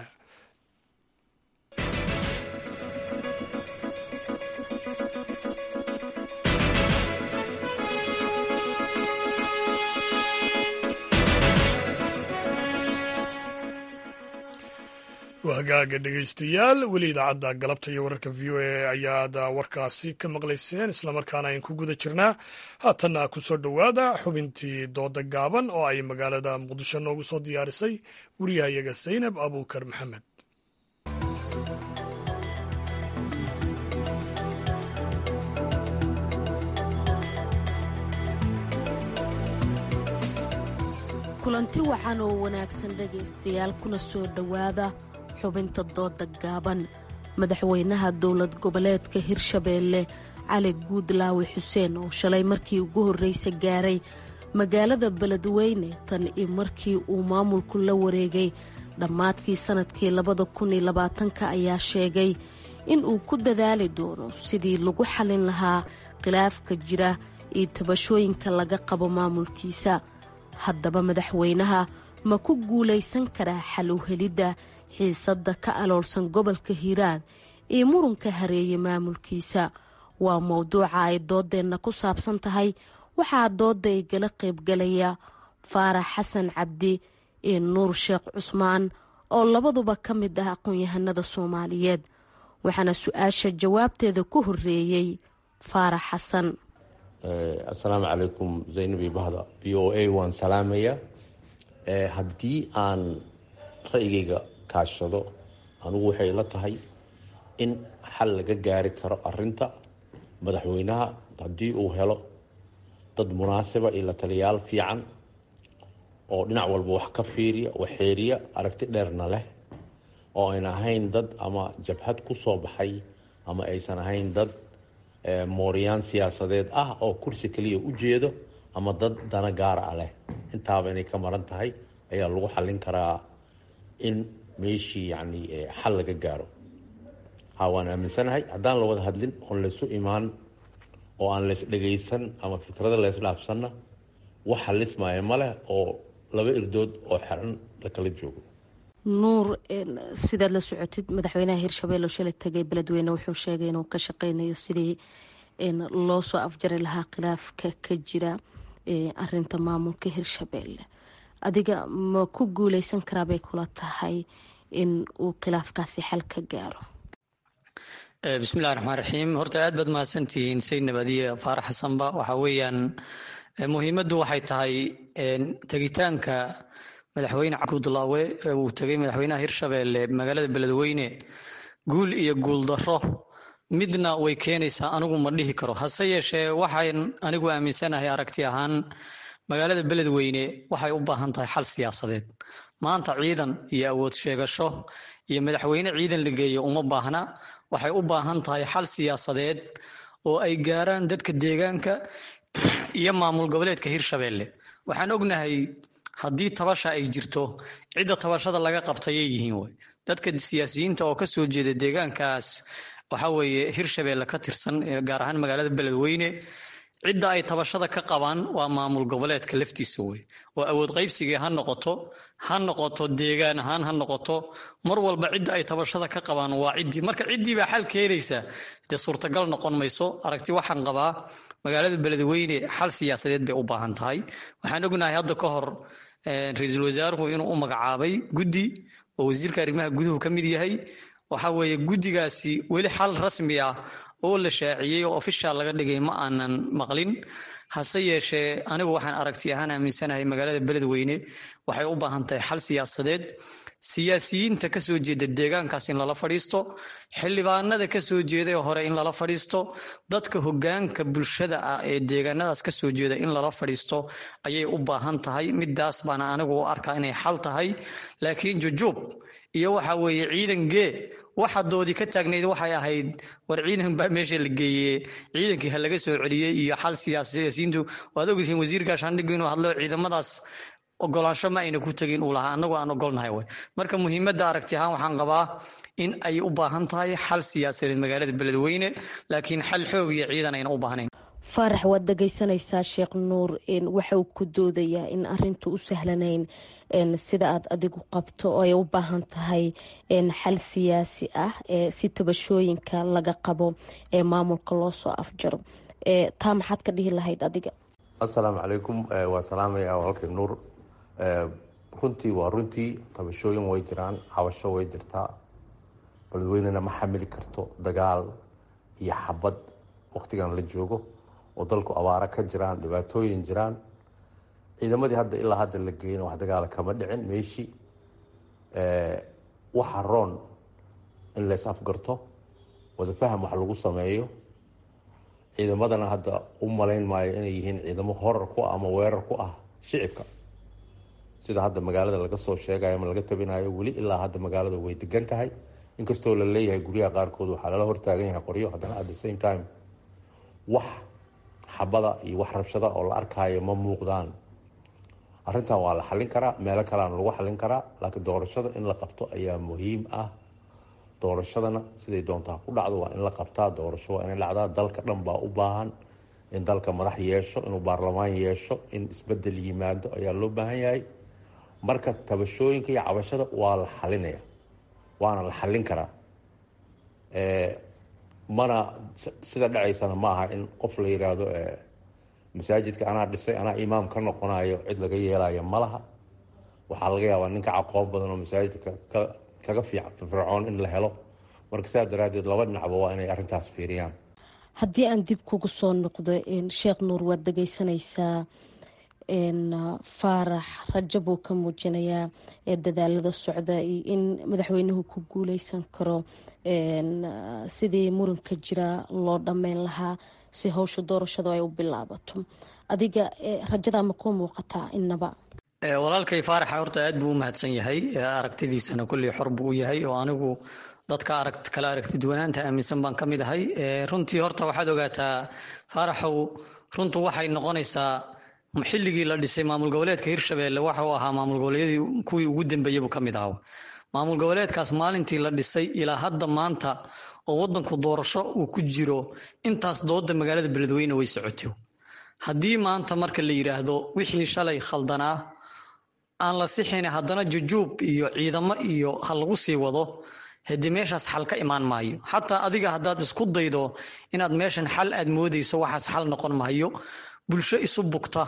hagaaga dhegaystayaal weli idaacadda galabta iyo wararka v o a ayaad warkaasi ka maqlayseen islamarkaana ayn ku guda jirnaa haatanna ku soo dhowaada xubintii dooda gaaban oo ay magaalada muqdisho noogu soo diyaarisay wariyahayaga saynab abuukar maxamed kulanti wacan oo wanaagsan dhegaystayaal kuna soo dhowaada xubinta dooda gaaban madaxweynaha dowlad goboleedka hirshabeelle cali guudlaawe xuseen oo shalay markii ugu horreysa gaaray magaalada beledweyne tan iyo markii uu maamulku la wareegay dhammaadkii sannadkii labada kun iyo labaatanka ayaa sheegay in uu ku dadaali doono sidii lagu xallin lahaa khilaafka jira iyo tabashooyinka laga qabo maamulkiisa haddaba madaxweynaha ma ku guulaysan karaa xal u helidda xiisadda ka aloolsan gobolka hiiraan iyo murunka hareeye maamulkiisa waa mowduuca ay dooddeenna ku saabsan tahay waxaa doodda igala qaybgalaya faarax xasan cabdi iyo nuur sheekh cusmaan oo labaduba ka mid ah aqoon-yahanada soomaaliyeed waxaana su-aasha jawaabteeda ku horreeyey faarax xasan assalaamu calaykum zaynabi bahda v o a waan salaamaya haddii aan ra'yigayga kaashado anugu waxay la tahay in xal laga gaari karo arinta madaxweynaha haddii uu helo dad munaasiba iyo la taliyaal fiican oo dhinac walba wax ka fiiriya waxeeriya aragti dheerna leh oo ayna ahayn dad ama jabhad ku soo baxay ama aysan ahayn dad mooryaan siyaasadeed ah oo kursi kaliya u jeedo ama dad dana gaara ah leh intaaba inay ka maran tahay ayaa lagu xallin karaa in meeshii yacni xal laga gaaro ha waan aaminsanahay haddaan la wada hadlin oon laysu imaan oo aan lays dhagaysan ama fikrada laysdhaafsanna wax xalismaya ma leh oo laba irdood oo xeran la kala joogo nuur sidaad la socotid madaxweynaha hirshabelle oo shalay tagay beledweyne wuxuu sheegay inuu ka shaqeynayo sidii loo soo afjari lahaa khilaafka ka jira arinta maamulka hirshabelle adiga ma ku guuleysan karaabay kula tahay in uu khilaafkaasi xal ka gaaro bismillahi raxmaan raxiim horta aad baad mahadsantihiin sayd nabadiye faarax xasanba waxa weeyaan muhiimaddu waxay tahay tegitaanka madaxweyne cabdulaawe ee uu tegay madaxweynaha hirshabeelle magaalada beledweyne guul iyo guuldaro midna way keenaysaa anigu ma dhihi karo hase yeeshee waxaan anigu aaminsanahay aragti ahaan magaalada beledweyne waxay u baahan tahay xal siyaasadeed maanta ciidan iyo awood sheegasho iyo madaxweyne ciidan la geeyo uma baahna waxay u baahan tahay xal siyaasadeed oo ay gaaraan dadka deegaanka iyo maamul goboleedka hirshabeelle waxaan ognahay haddii tabasha ay jirto cidda tabashada laga qabtayay yihiin wey dadka siyaasiyiinta oo kasoo jeeda deegaankaas waxa weeye hirshabeelle ka tirsan gaar ahaan magaalada beledweyne cidda ay tabashada ka qabaan waa maamul goboleedka laftiisa wey oo awood qaybsigii ha noqoto ha noqoto deegaan ahaan ha noqoto mar walba cidda ay tabashada ka qabaan waa ciddii marka ciddii baa xal keenaysa dee suurtagal noqon mayso aragti waxaan qabaa magaalada beledweyne xal siyaasadeed bay u baahan tahay waxaan ognahay hadda ka hor ra-iisul wasaaruhu inuu u magacaabay guddi oo wasiirka arrimaha guduhu ka mid yahay waxa weeye guddigaasi weli xal rasmi ah oo la shaaciyey oo ofishaal laga dhigay ma aanan maqlin hase yeeshee anigu waxaan aragti ahaan aaminsanahay magaalada beledweyne waxay u baahan tahay xal siyaasadeed siyaasiyiinta kasoo jeeda deegaankaas in lala fadhiisto xildhibaanada kasoo jeeday hore in lala fadhiisto dadka hogaanka bulshada ah ee deegaanadaas kasoo jeeda in lala fadhiisto ayay u baahan tahay midaas baana anigu u arkaa inay xal tahay laakiin jujuub iyo waxa weeye ciidan gee waxa doodii ka taagnayd waxay ahayd war ciidan baa meesha la geeye ciidankii ha laga soo celiyey iyo xal siyaasiyiintu waad ogtihiin wasiir gaashaandhigu inuu hadlo ciidamadaas ogolaansho ma ayna ku tegin uu lahaa annagu aan ogolnahay way marka muhiimadda aragti ahaan waxaan qabaa in ay u baahan tahay xal siyaasadeed magaalada beledweyne laakiin xal xoog iyo ciidan ayna u baahnayn faarax waad dhegaysanaysaa sheekh nuur waxa uu ku doodayaa in arintu u sahlanayn sida aad adigu qabto oo ay u baahan tahay xal siyaasi ah si tabashooyinka laga qabo ee maamulka loo soo afjaro taa maxaad ka dhihi lahayd adiga assalaamu calaykum waa salaamaya walaalkay nuur runtii waa runtii tabashooyin way jiraan cabasho way jirtaa beledweynena ma xamili karto dagaal iyo xabad waktigan la joogo oo dalku abaaro ka jiraan dhibaatooyin jiraan ciidamadii hadda ilaa hadda la geyna wax dagaala kama dhicin meeshii waxa roon in lays afgarto wadafaham wax lagu sameeyo ciidamadana hadda u malayn maayo inay yihiin ciidamo horar ku ah ama weerar ku ah shicibka sida hadda magaalada laga soo sheegayo ama laga tabinayo weli ilaa hadda magaalada way degan tahay inkastoo la leeyahay guryaha qaarkood waxaa lala hortaagan yahay qoryo haddana at the same time wax xabada iyo wax rabshada oo la arkaayo ma muuqdaan arrintan waa la xallin karaa meelo kaleana lagu xallin karaa laakiin doorashada in la qabto ayaa muhiim ah doorashadana siday doontaa ku dhacdo waa in la qabtaa doorasho waa inay dhacdaa dalka dhan baa u baahan in dalka madax yeesho inuu baarlamaan yeesho in isbedel yimaado ayaa loo baahan yahay marka tabashooyinka iyo cabashada waa la xalinaya waana la xallin karaa mana sida dhacaysana ma aha in qof la yiraahdo masaajidka anaa dhisay anaa imaam ka noqonayo cid laga yeelayo malaha waxaa laga yaabaa ninka caqoon badan oo masaajidka kaga fiican fircoon in la helo marka saa daraadeed laba dhinacba waa inay arrintaas fiiriyaan haddii aan dib kugu soo noqdo sheekh nuur waad dhegaysanaysaa faarax rajo buu ka muujinayaa ee dadaalada socda iyo in madaxweynuhu ku guuleysan karo sidii muranka jira loo dhammeyn lahaa si howsha doorashadu ay u bilaabato adiga rajadaa ma kuu muuqataa inaba walaalkay faaraxa horta aad buu u mahadsan yahay aragtidiisana kulley xor buu u yahay oo anigu dadka arag kala aragti duwanaanta aaminsan baan ka mid ahay runtii horta waxaad ogaataa faaraxow runtu waxay noqonaysaa xilligii la dhisay maamul goboleedka hirshabeelle waxa uu ahaa maamul goboleedyadii kuwii ugu dambeeyey buu ka mid ahaa maamul goboleedkaas maalintii la dhisay ilaa hadda maanta oo wadanku doorasho uu ku jiro intaas dooda magaalada beledweyne way socotay haddii maanta marka la yidhaahdo wixii shalay khaldanaa aan la sixin haddana jujuub iyo ciidamo iyo ha lagu sii wado haddii meeshaas xal ka imaan maayo xataa adiga haddaad isku daydo inaad meeshan xal aad moodayso waxaas xal noqon maayo bulsho isu bugta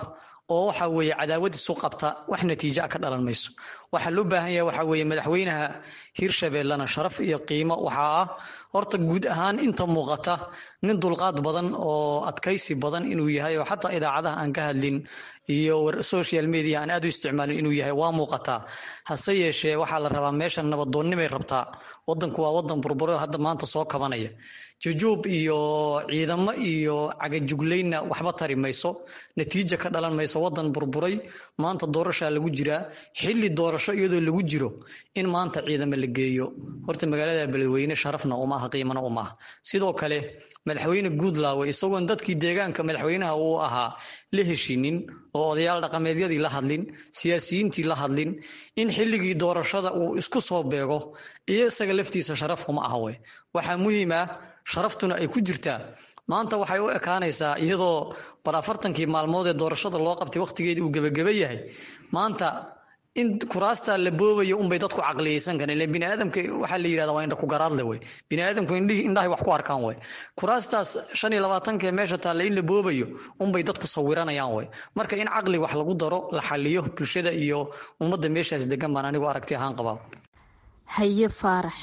oo waxa weeye cadaawad isu qabta wax natiijo a ka dhalan mayso waxaa loo baahan yahay waxa weeye madaxweynaha hirshabeellena sharaf iyo qiimo waxaa ah horta guud ahaan inta muuqata nin dulqaad badan oo adkaysi badan inuu yahay oo xataa idaacadaha aan ka hadlin iyo social media aan aad u isticmaalin inuu yahay waa muuqataa hase yeeshee waxaa la rabaa meeshan nabadoonnimay rabtaa wadanku waa wadan burburo hadda maanta soo kabanaya jujuub iyo ciidamo iyo cagajuglaynna waxba tari mayso natiija ka dhalan mayso wadan burburay maanta doorashaa lagu jiraa xilli doorasho iyadoo lagu jiro in maanta ciidamo la geeyo horta magaalada beledweyne sharafna uma aha qiimana uma aha sidoo kale madaxweyne guudlaawe isagoon dadkii deegaanka madaxweynaha uu ahaa la heshinin oo odayaal dhaqameedyadii la hadlin siyaasiyiintii la hadlin in xilligii doorashada uu isku soo beego iyo isaga laftiisa sharaf kuma aha we waxaa muhiim ah sharaftuna ay ku jirtaa maanta waxay u ekaanaysaa iyadoo bal afartankii maalmood ee doorashada loo qabtay wakhtigeedii uu gebageba yahay maanta in kuraasta la boobayo unbay dadku caqliyeysan kareen ilen bini aadamka waxaa la yidhahda waa indha ku garaadle wey bini aadamku indhihi indhahay wax ku arkaan wey kuraastaas shan iyo labaatanka ee meesha taalla in la boobayo unbay dadku sawiranayaan wey marka in caqli wax lagu daro la xaliyo bulshada iyo ummadda meeshaas degan baan anigu aragti ahaan qabaa haye faarax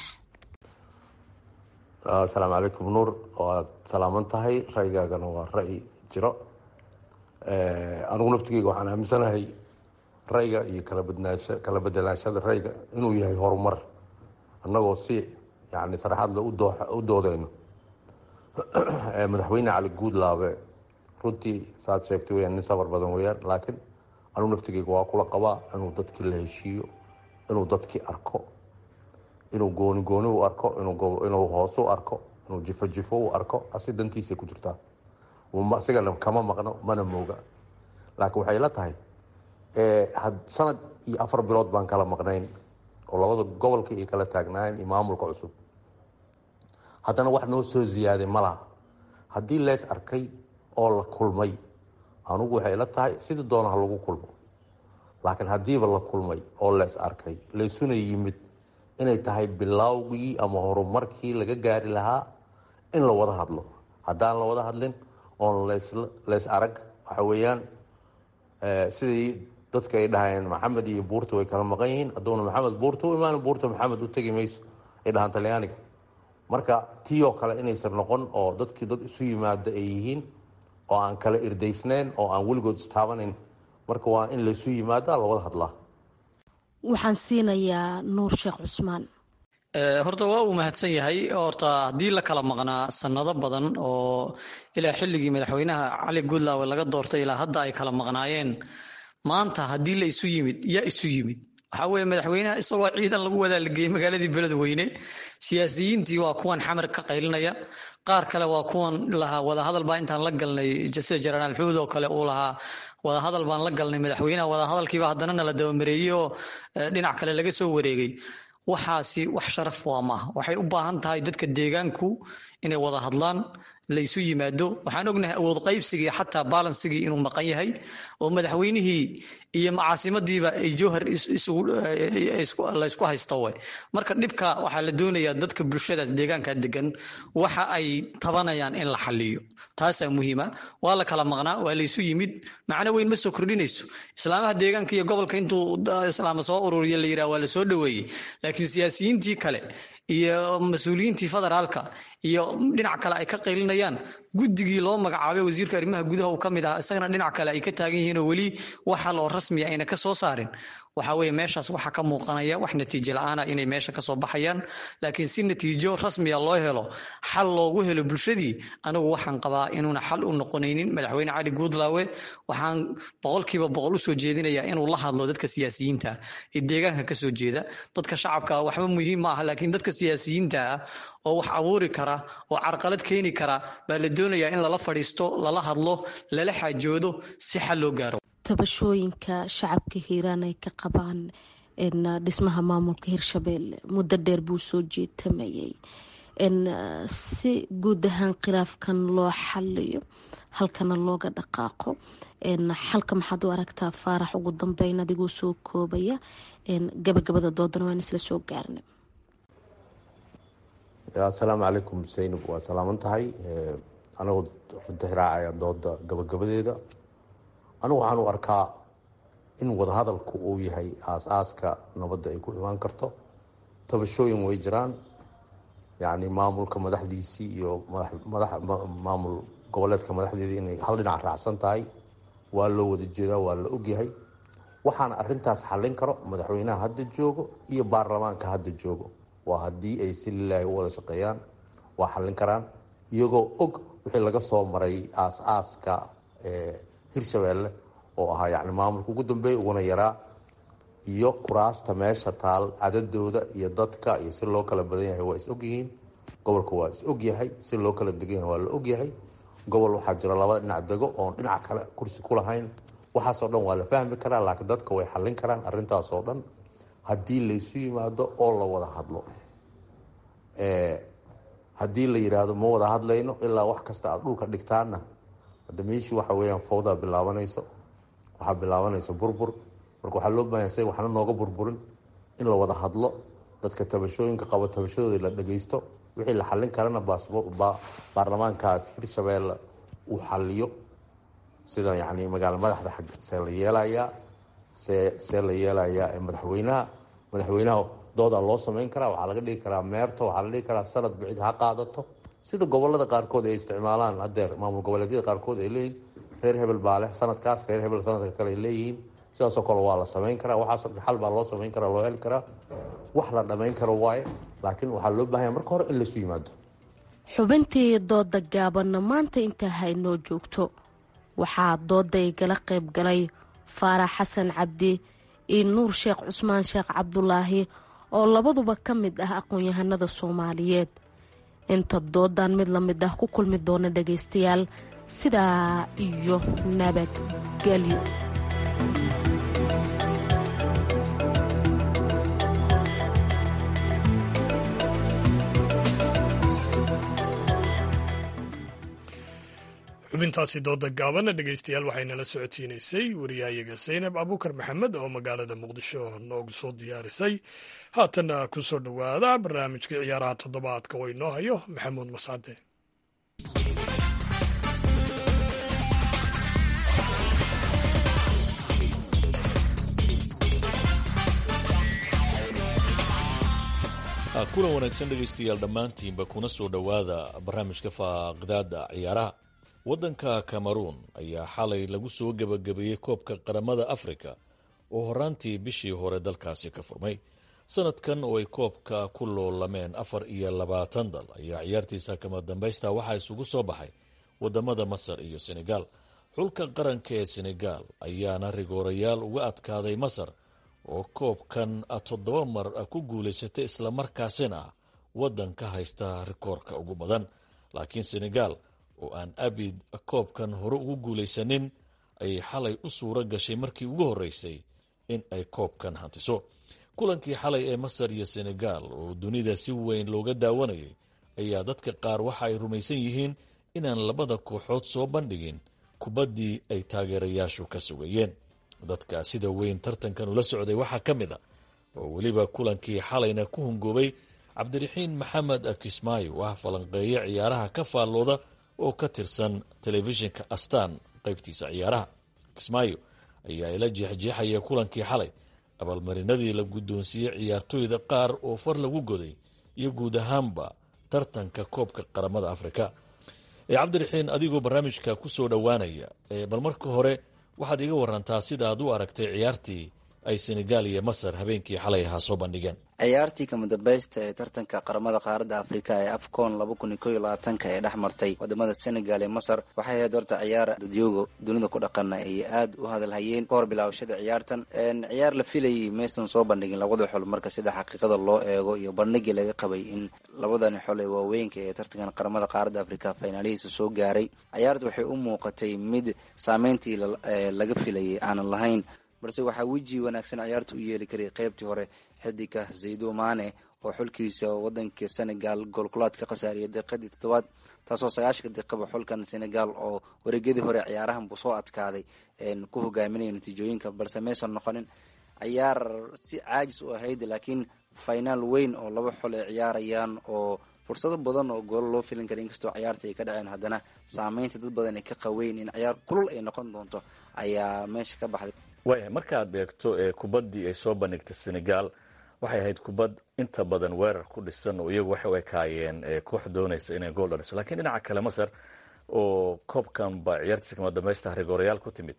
asalaamu calaykum nuur waad salaaman tahay ra'yigaagana waa ra'yi jiro anigu naftigeyga waxaan aaminsanahay ra'yiga iyo kala badnaasha kala bedelaashada ra'yiga inuu yahay horumar annagoo si yani saraxaad le u doodeyno madaxweyne cali guudlaabe runtii saad sheegtay weyaan nin sabar badan weyaan laakiin anigu naftigeyga waa kula qabaa inuu dadkii la heshiiyo inuu dadkii arko inuu gooni gooni u arko inuu hoos u arko inuu jifo jifo u arko asi dantiisay ku jirtaa asigana kama maqno mana mooga laakiin waxay la tahay sanad iyo afar bilood baan kala maqnayn oo labada gobolka iyo kala taagnaayeen iyo maamulka cusub haddana wax noo soo ziyaaday ma laha haddii lees arkay oo la kulmay anugu waxay la tahay sidii doona ha lagu kulmo laakiin haddiiba la kulmay oo lees arkay laysuna yimid inay tahay bilowgii ama horumarkii laga gaari lahaa in la wada hadlo haddaan la wada hadlin oon leys arag waxa weeyaan sidii dadka ay dhahayeen maxamed iyo buurta way kala maqan yihiin hadduuna maxamed buurta u imaan buurta maxamed u tegi mayso ay dhahaan talyaaniga marka tii oo kale inaysan noqon oo dadkii dad isu yimaado ay yihiin oo aan kala irdaysnayn oo aan weligood istaabanayn marka waa in laysu yimaada la wada hadlaa waxaan siinayaa nuur sheekh cusmaan horta waa uu mahadsan yahay horta haddii la kala maqnaa sanado badan oo ilaa xilligii madaxweynaha cali guudlaawe laga doortay ilaa hadda ay kala maqnaayeen maanta haddii la isu yimid yaa isu yimid waxaa weeye madaxweynaha isagoo ciidan lagu wadaa la geeyey magaaladii beledweyne siyaasiyiintii waa kuwan xamar ka qaylinaya qaar kale waa kuwan lahaa wadahadal baa intaan la galnay sida jenaraal xuud oo kale uu lahaa wadahadal baan la galnay madaxweynaha wadahadalkiiba haddana nala dabamareeyey oo dhinac kale laga soo wareegay waxaasi wax sharaf waa maaha waxay u baahan tahay dadka deegaanku inay wada hadlaan laysu yimaado waxaan ognahay awood qaybsigii xataa balansigii inuu maqan yahay oo madaxweynihii iyo macaasimadiiba ay jowhar laysku haysto we marka dhibka waxaa la doonayaa dadka bulshadaas deegaanka degan waxa ay tabanayaan in la xaliyo taasaa muhiima waa la kala maqnaa waa laysu yimid macno weyn ma soo kordhinayso islaamaha deegaanka iyo gobolka intuu islaama soo ururiya la yidhaha waa la soo dhoweeyey laakiin siyaasiyiintii kale iyo mas-uuliyiintii federaalka iyo dhinac kale ay ka qaylinayaan guddigii loo magacaabay wasiirka arrimaha gudaha uu ka mid ah isagana dhinac kale ay ka taagan yihiin oo weli wax hal oo rasmiya ayna ka soo saarin waxa weeye meeshaas waxaa ka muuqanaya wax natiijo la-aana inay meesha kasoo baxayaan laakiin si natiijo rasmiya loo helo xal loogu helo bulshadii anigu waxaan qabaa inuuna xal u noqonaynin madaxweyne cali guudlaawe waxaan boqolkiiba boqol usoo jeedinayaa inuu la hadlo dadka siyaasiyiinta ee deegaanka kasoo jeeda dadka shacabka waxba muhiim ma aha laakiin dadka siyaasiyiinta ah oo wax abuuri kara oo carqalad keeni kara baa la doonayaa in lala fadhiisto lala hadlo lala xaajoodo si xal loo gaaro tabashooyinka shacabka hiiraan ay ka qabaan dhismaha maamulka hirshabeelle muddo dheer buu soo jeetamayay si guud ahaan khilaafkan loo xaliyo halkana looga dhaqaaqo xalka maxaad u aragtaa faarax ugu dambeyn adigoo soo koobaya gabagabada doodana waan isla soo gaarna asalaamu calaykum saynab waa salaaman tahay anagoo runta raacaya dooda gabagabadeeda anigu waxaan u arkaa in wadahadalku uu yahay aas-aaska nabadda ay ku imaan karto tabashooyin way jiraan yacni maamulka madaxdiisii iyo madax maamul goboleedka madaxdeedii inay hal dhinac raacsan tahay waa loo wada jeedaa waa la ogyahay waxaana arintaas xallin karo madaxweynaha hadda joogo iyo baarlamaanka hadda joogo waa haddii ay si lilaahi u wada shaqeeyaan waa xallin karaan iyagoo og wixii laga soo maray aas-aaska hirshabeelle oo ahaa yacni maamulka ugu dambeeya uguna yaraa iyo kuraasta meesha taal cadadooda iyo dadka iyo si loo kala badan yahay waa is ogyihiin gobolka waa is ogyahay si loo kala degan yahay waa la ogyahay gobol waxaa jira laba dhinac dego oon dhinac kale kursi ku lahayn waxaasoo dhan waa la fahmi karaa laakiin dadka way xallin karaan arrintaasoo dhan haddii laysu yimaado oo la wada hadlo haddii la yidhaahdo ma wada hadlayno ilaa wax kasta aad dhulka dhigtaanna hadda meeshii waxa weeyaan fawdaa bilaabanayso waxaa bilaabanaysa burbur marka waxaa loo bahanya say waxna nooga burburin in la wada hadlo dadka tabashooyinka qabo tabashadooda la dhageysto wixii la xallin karana baarlamaankaas hirshabeelle uu xaliyo sida yani magaalo madaxda xag see la yeelayaa see see la yeelayaa madaxweynaha madaxweynaha doodaa loo samayn karaa waxaa laga dhigi karaa meerto waxaa la dhigi karaa sanad bicid ha qaadato sida gobolada qaarkood ay isticmaalaan hadeer maamul goboleedyada qaarkood ay leeyihin reer hebel baa leh sanadkaas reer hebel sanadka kale ay leeyihiin sidaasoo kale waa la samayn karaa waxaasoo dhan xal baa loo samayn karaa loo heli karaa wax la dhamayn karo waaye laakiin waxaa loo baahanya marka hore in laysu yimaado xubintii dooda gaabanna maanta intaa haynoo joogto waxaa dooday gala qayb galay faarax xasan cabdi iyo nuur sheekh cusmaan sheekh cabdulaahi oo labaduba ka mid ah aqoon-yahanada soomaaliyeed inta doodan mid la mid ah ku kulmi doona dhagaystayaal sidaa iyo nabadgelyo xubintaasi dooda gaabana dhegaystayaal waxaynala socodsiinaysay wariyahayaga saynab abuukar maxamed oo magaalada muqdisho noogu soo diyaarisay haatanna ku soo dhowaada barnaamijkii ciyaaraha toddobaadka oo inoo hayo maxamuud mascade kulan wanaagsan dhegaystayaal dhammaantiinba kuna soo dhowaada barnaamijka faaqidaada ciyaaraha waddanka cameruun ayaa xalay lagu soo gebagabeeyey koobka qaramada afrika oo horaantii bishii hore dalkaasi ka furmay sanadkan oo ay koobka ku loolameen afar iyo labaatan dal ayaa ciyaartiisa kama dambaysta waxaa isugu soo baxay wadamada masar iyo senegaal xulka qaranka ee senegaal ayaana rigoorayaal uga adkaaday masar oo koobkan toddoba mar ku guulaysatay islamarkaasina ah waddan ka haysta rikoorka ugu badan laakiin senegaal oo aan abid koobkan hore ugu guulaysanin ayay xalay u suuro gashay markii ugu horreysay in ay koobkan hantiso kulankii xalay ee masar iyo senegaal oo dunida si weyn looga daawanayay ayaa dadka qaar waxa ay rumaysan yihiin inaan labada kooxood soo bandhigin kubaddii ay taageerayaashu ka sugayeen dadka sida weyn tartankan ula socday waxaa ka mid a oo weliba kulankii xalayna ku hungoobay cabdiraxiin maxamed kismaayo ah falanqeeye ciyaaraha ka faallooda oo ka tirsan telefishinka astaan qaybtiisa ciyaaraha kismaayo ayaa ila jeexjeexaya kulankii xalay abaalmarinadii la guddoonsiiyey ciyaartooyda qaar oo far lagu goday iyo guud ahaanba tartanka koobka qaramada afrika cabdiraxiin adigoo barnaamijka ku soo dhowaanaya bal marka hore waxaad iga warantaa sida aad u aragtay ciyaartii ay senegaal iyo masar habeenkii xalay ahaa soo bandhigeen ciyaartii kama dambaysta ee tartanka qaramada qaaradda afrika ee afcon laba kun iyo kow iyo labaatanka ee dhex martay wadamada senegal ee masar waxay ahayd horta ciyaar dadyooga dunida ku dhaqana ay aada u hadalhayeen ka hor bilaabashada ciyaartan ciyaar la filayay maysan soo bandhigin labada xol marka sida xaqiiqada loo eego iyo bandhigii laga qabay in labadani xol ee waaweynka ee tartankan qaramada qaaradda afrika finaalihiisa soo gaaray ciyaarta waxay u muuqatay mid saameyntii laga filayay aanan lahayn balse waxaa weji wanaagsan ciyaarta u yeeli karay qeybtii hore xidiga zaydo mane oo xulkiisa wadanka senegal goolkulaad ka khasaariyay daqiiqadii toddobaad taasoo sagaashanka daqiiqaba xulkan senegal oo wareegyadii hore ciyaarahan buu soo adkaaday ku hogaaminaya natiijooyinka balse maysan noqonin ciyaar si caajis u ahayd laakiin finaal weyn oo laba xol ay ciyaarayaan oo fursado badan oo goolo loo filin kara inkastoo ciyaarta ay ka dhaceen haddana saameynta dad badan ay ka qaweyn in ciyaar kulul ay noqon doonto ayaa meesha ka baxday waayahay markaad eegto ee kubaddii ay soo bandhigtay senegal waxay ahayd kubad inta badan weerar ku dhisan oo iyagu waxay u ekaayeen koox doonaysa inay gool dhaliso lakiin dhinaca kale masar oo koobkan ba ciyaartiisa kama dambaysta rigoorayaal ku timid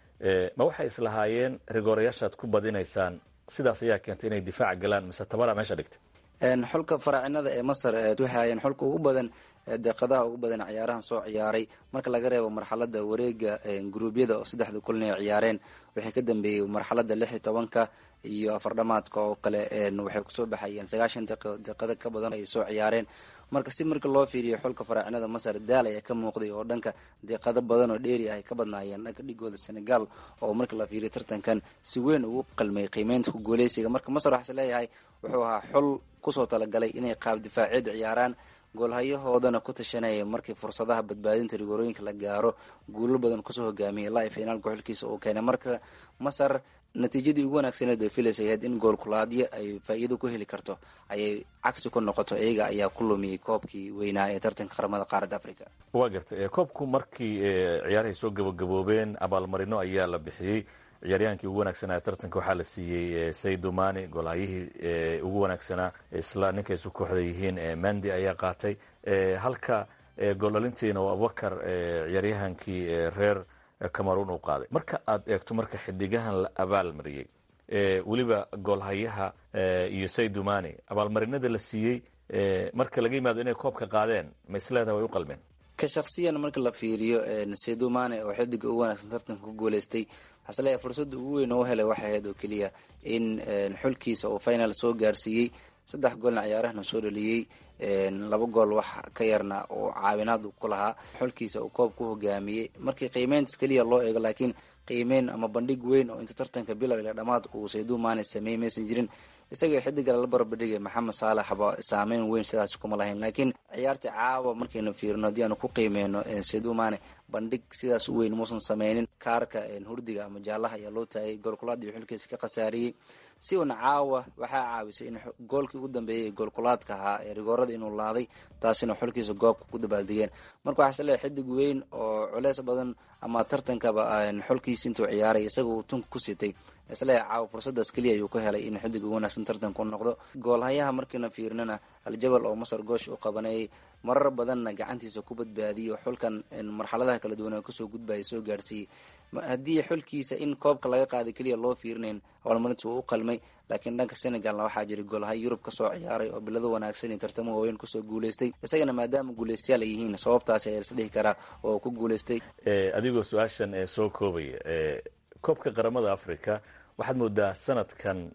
ma waxay islahaayeen rigoorayaashaad ku badinaysaan sidaas ayaa keentay inay difaaca galaan mise tabara meesha dhigtay xulka faraacinada ee masar waxay hayeen xulka ugu badan deeqadaha ugu badan ciyaarahan soo ciyaaray marka laga reebo marxalada wareega gruubyada oo saddexda kulin ay ciyaareen waxay ka dambeeyey marxalada lix iyo tobanka iyo afardhamaadka oo kale waxay kusoo baxayeen sagaashan deeqada ka badan ay soo ciyaareen marka si marka loo fiiriyo xulka faraacinada masar daal ayaa ka muuqday oo dhanka deeqado badan oo dheeri ah ay ka badnaayeen dhanka dhigooda senegal oo marka la fiiriyo tartankan si weyn ugu qalmay qiimeynta ku guuleysiga marka masar waxaa is leeyahay wuxuu ahaa xul kusoo talagalay inay qaab difaaceed ciyaaraan goolhayahoodana ku tashanaya markii fursadaha badbaadinta rigoorooyinka la gaaro guulo badan kusoo hogaamiyay ilaa finaalka xulkiisa uu keenay marka masar natiijadii ugu wanaagsaneed ay filaysa ahayd in goolkulaadyo ay faa'iido ku heli karto ayay cagsi ku noqoto iyaga ayaa ku lumiyey koobkii weynaa ee tartanka qaramada qaaradda africa waa gartay koobku markii ciyaarahay soo gabagaboobeen abaalmarino ayaa la bixiyey ciyaaryahaankii ugu wanaagsanaa tartanka waxaa la siiyey saydu mani goolhayihii ugu wanaagsanaa isla ninkay isu kooxda yihiin mandi ayaa qaatay halka gooldhalintiina oo abubakar ciyaaryahaankii reer cameroon uu qaaday marka aad eegto marka xidigahan la abaalmariyey weliba goolhayaha iyo saydu mani abaalmarinada la siiyey marka laga yimaado inay koobka qaadeen ma isleedaha way u qalmeen ka shaksiyan marka la fiiriyo saydu mani oo xidiga ugu wanaagsan tartanka ku guuleystay waxaa isleeyahay fursadda ugu weyn oo u helay waxay ahayd oo keliya in xulkiisa uu final soo gaarsiiyey saddex goolna ciyaarahana soo dhaliyey laba gool wax ka yarna oo caawinaad ku lahaa xulkiisa uu koob ku hogaamiyey markii qiimeyntas keliya loo eego laakiin qiimeyn ama bandhig weyn oo inta tartanka bilow ila dhammaad uu saydu mani sameeyey maysan jirin isagao xidiga lala barbadhigay maxamed saalax ba saameyn weyn sidaas kuma lahayn laakiin ciyaartii caawa markaynu fiirino haddii aanu ku qiimeyno saydu mani bandhig sidaas u weyn muusan sameynin kaarka hurdiga ama jaalaha ayaa loo taagay goolkulaadii xulkiisa ka khasaariyey si uuna caawa waxaa caawisay in goolkii ugu dambeeyay goolkulaadka ahaa ee rigoorada inuu laaday taasina xulkiisa goobka ku dabaaldegeen marka waxaa isleeyahay xidig weyn oo culeys badan ama tartankaba xulkiisa intuu ciyaaray isaga uu tunka ku sitay isleeyahay caawa fursadaas keliya ayuu ku helay in xidig ugu wanaagsan tartanka u noqdo goolhayaha markiina fiirinana aljabal oo masar goosh u qabanayay marar badanna gacantiisa ku badbaadiyo xulkan marxaladaha kala duwan kasoo gudbaya soo gaarsiiyey haddii xulkiisa in koobka laga qaaday keliya loo fiirinayn abaalmarinta wuu u qalmay laakiin dhanka senegalna waxaa jiray goolhay yurub kasoo ciyaaray oo bilado wanaagsan iyo tartamo waaweyn kusoo guuleystay isagana maadaama guuleystayaal ay yihiin sababtaasi ayaa isdhihi karaa oo ku guuleystay adigoo su-aashan ee soo koobaya koobka qaramada africa waxaad moodaa sanadkan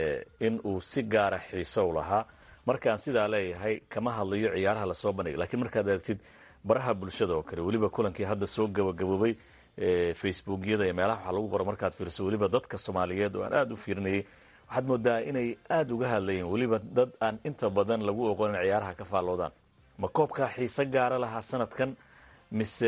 in uu si gaara xiiso u lahaa markaan sidaa leeyahay kama hadlayo ciyaaraha lasoo bandhigay lakiin markaad aragtid baraha bulshada oo kale weliba kulankii hadda soo gabagaboobay facebookyada iyo meelaha waxaa lagu qora markaad fiiriso weliba dadka soomaaliyeed oo aan aada u fiirinayay waxaad moodaa inay aada uga hadlayeen weliba dad aan inta badan lagu oqonin ciyaaraha ka faalloodaan ma koobkaa xiise gaara lahaa sanadkan mise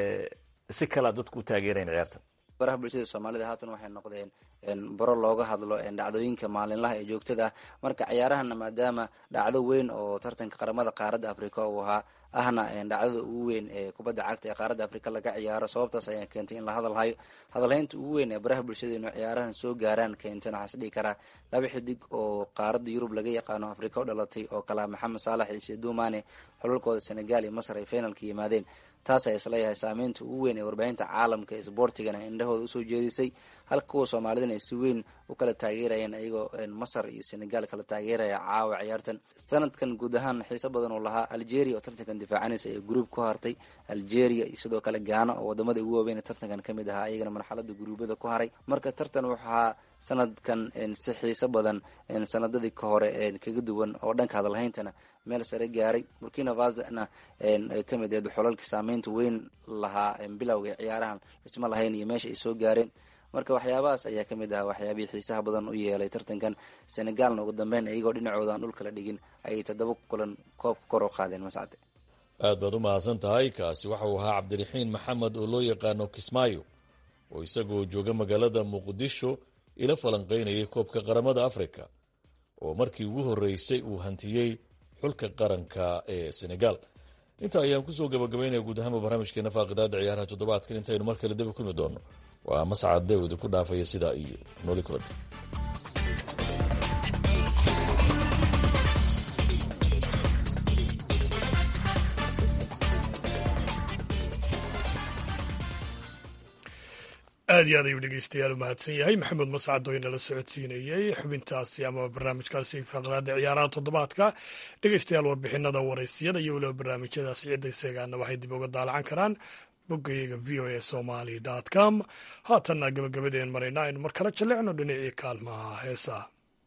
si kalea dadku u taageerayan ciyaartan baraha bulshada soomaalida haatan waxay noqdeen baro looga hadlo dhacdooyinka maalinlaha ee joogtada ah marka ciyaarahana maadaama dhacdo weyn oo tartanka qaramada qaaradda africa uu ahaa ahna dhacdada ugu weyn ee kubadda cagta ee qaaradda africa laga ciyaaro sababtaas ayaa keentay in la hadalhayo hadalhaynta ugu weyn ee baraha bulshada inuu ciyaarahan soo gaaraan keenten waxaa is dhihi karaa laba xidig oo qaaradda yurub laga yaqaano africa u dhalatay oo kalaa maxamed saalax iyo seedumane xulalkooda senegal iyo masar ay finalka yimaadeen taas ayaa isleeyahay saameynta ugu weyn ee warbaahinta caalamka ee sboortigana indhahooda usoo jeedisay halka kuwa soomaalidana ay si weyn u kala taageerayeen ayagoo masar iyo senegal kala taageeraya caawa ciyaartan sanadkan guud ahaan xiiso badan oo lahaa algeria oo tartankan difaacanaysa ee gruub ku hartay algeria iyo sidoo kale gaana oo wadamada ugu waaweyn ee tartankan ka mid ahaa iyagana marxalada guruubada ku haray marka tartan waxaa sanadkan si xiiso badan sanadadii ka hore kaga duwan oo dhanka hadalhayntana meel sare gaaray burkina fasona ka mid eed xolalkii saameynta weyn lahaa bilowga ciyaarahan isma lahayn iyo meesha ay soo gaareen marka waxyaabahaas ayaa ka mid ahaa waxyaabihii xiisaha badan u yeelay tartankan senegalna ugu dambeyn iyagoo dhinacooda aan dhulkala dhigin ayay toddoba kulan koobka kor u qaadeen mascade aad baad u mahadsan tahay kaasi waxa uu ahaa cabdiraxiin maxamed oo loo yaqaano kismaayo oo isagoo jooga magaalada muqdisho ila falanqaynayay koobka qaramada africa oo markii ugu horreysay uu hantiyey xulka qaranka ee senegal inta ayaan kusoo gabagabaynaya guud ahaanba barnaamijkeena faaqidaada ciyaaraha toddobaadkan intaynu mar kale daba kulmi doonno waa mascad dawdi ku dhaafaya sidaa iyo nooli kulanta aad iyo aad ayuu dhegeystayaal u mahadsan yahay maxamed mascad oo inala socodsiinayey xubintaasi ama barnaamijkaasi faqdaada ciyaaraha toddobaadka dhegeystayaal warbixinada waraysiyada iyo weliba barnaamijyadaasi cidda isagaana waxay dib uga daalacan karaan boggayaga v o a somaly com haatanna gabagabadeen marayna aynu mar kale jallecno dhinacii kaalmaha heesaa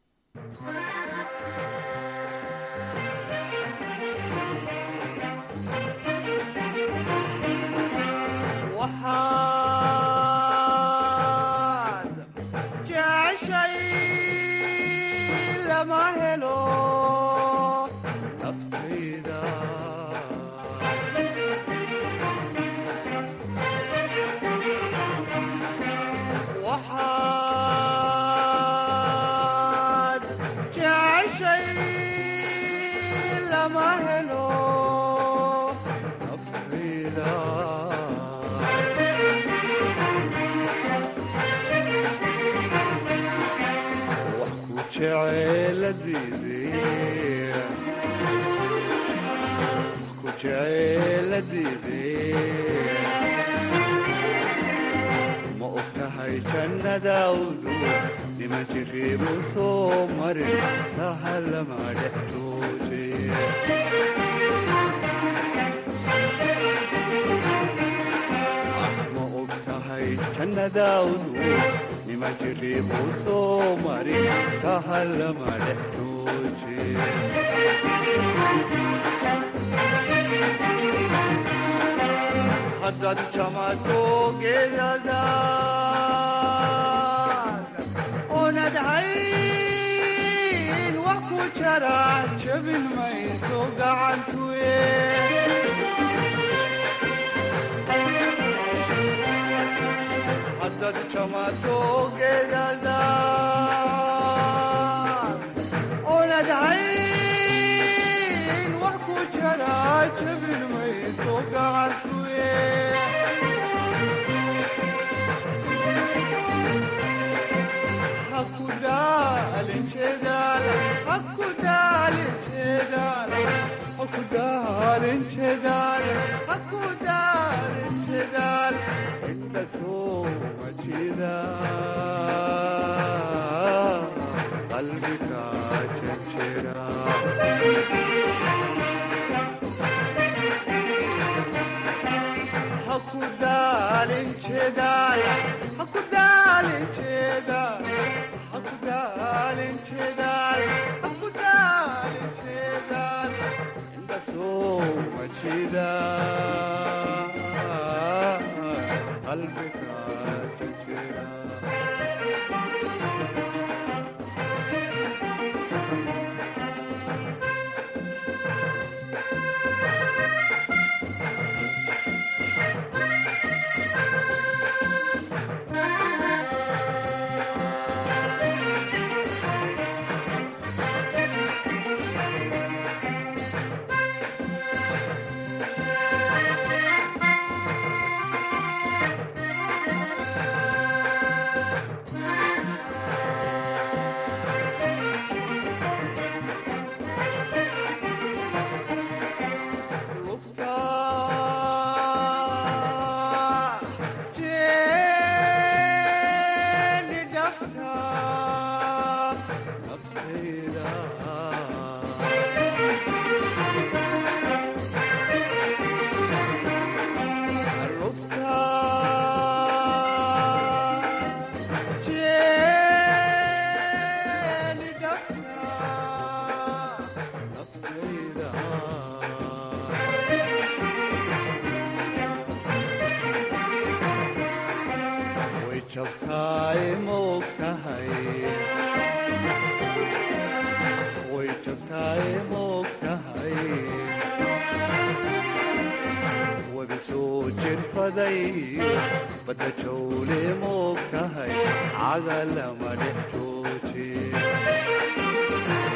ma og tahay jannadaawdu nima jiriibu soo marin sahalama dhex ma og tahay jannadaawdu nima jiriibu soo marin sahalama dhex haddaad jamato geedadaad oonad hayn wax ku jara jabin mayso gacantuye haddaad jamato geedadaad oonad hayn wax ku jara jabin mayso gacantuye qalbiga jejera haku daalin jeedaal haku daalin jeedaal haku daalin jeedaal haku daalin jeedaal inda soo majida qalbiga jejera way jabtaay maog tahay way jabtaay maog tahay wabi soo jirfaday badda jawle maog tahay cagalama dhex jooje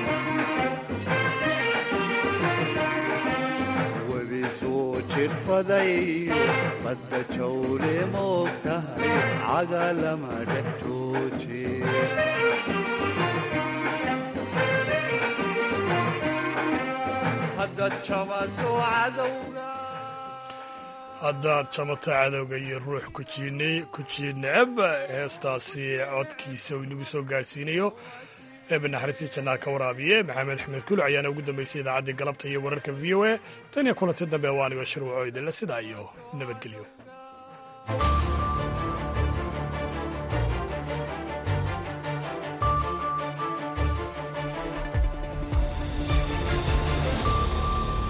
jirfadayo badda jawle moogtahay cagalama dhex jooje haddaad jamato cadowga haddaad jamato cadowga iyo ruux ku jiidneceb heestaasi codkiisa uu inagu soo gaadhsiinayo eebe naxariistii jannaa ka waraabiye maxamed axmed kuluc ayaana ugu dambeysay idaacaddii galabta iyo wararka v o a tan iyo kulanti dambe waa anigo shirwaco idinle sidaa iyo nabadgelyo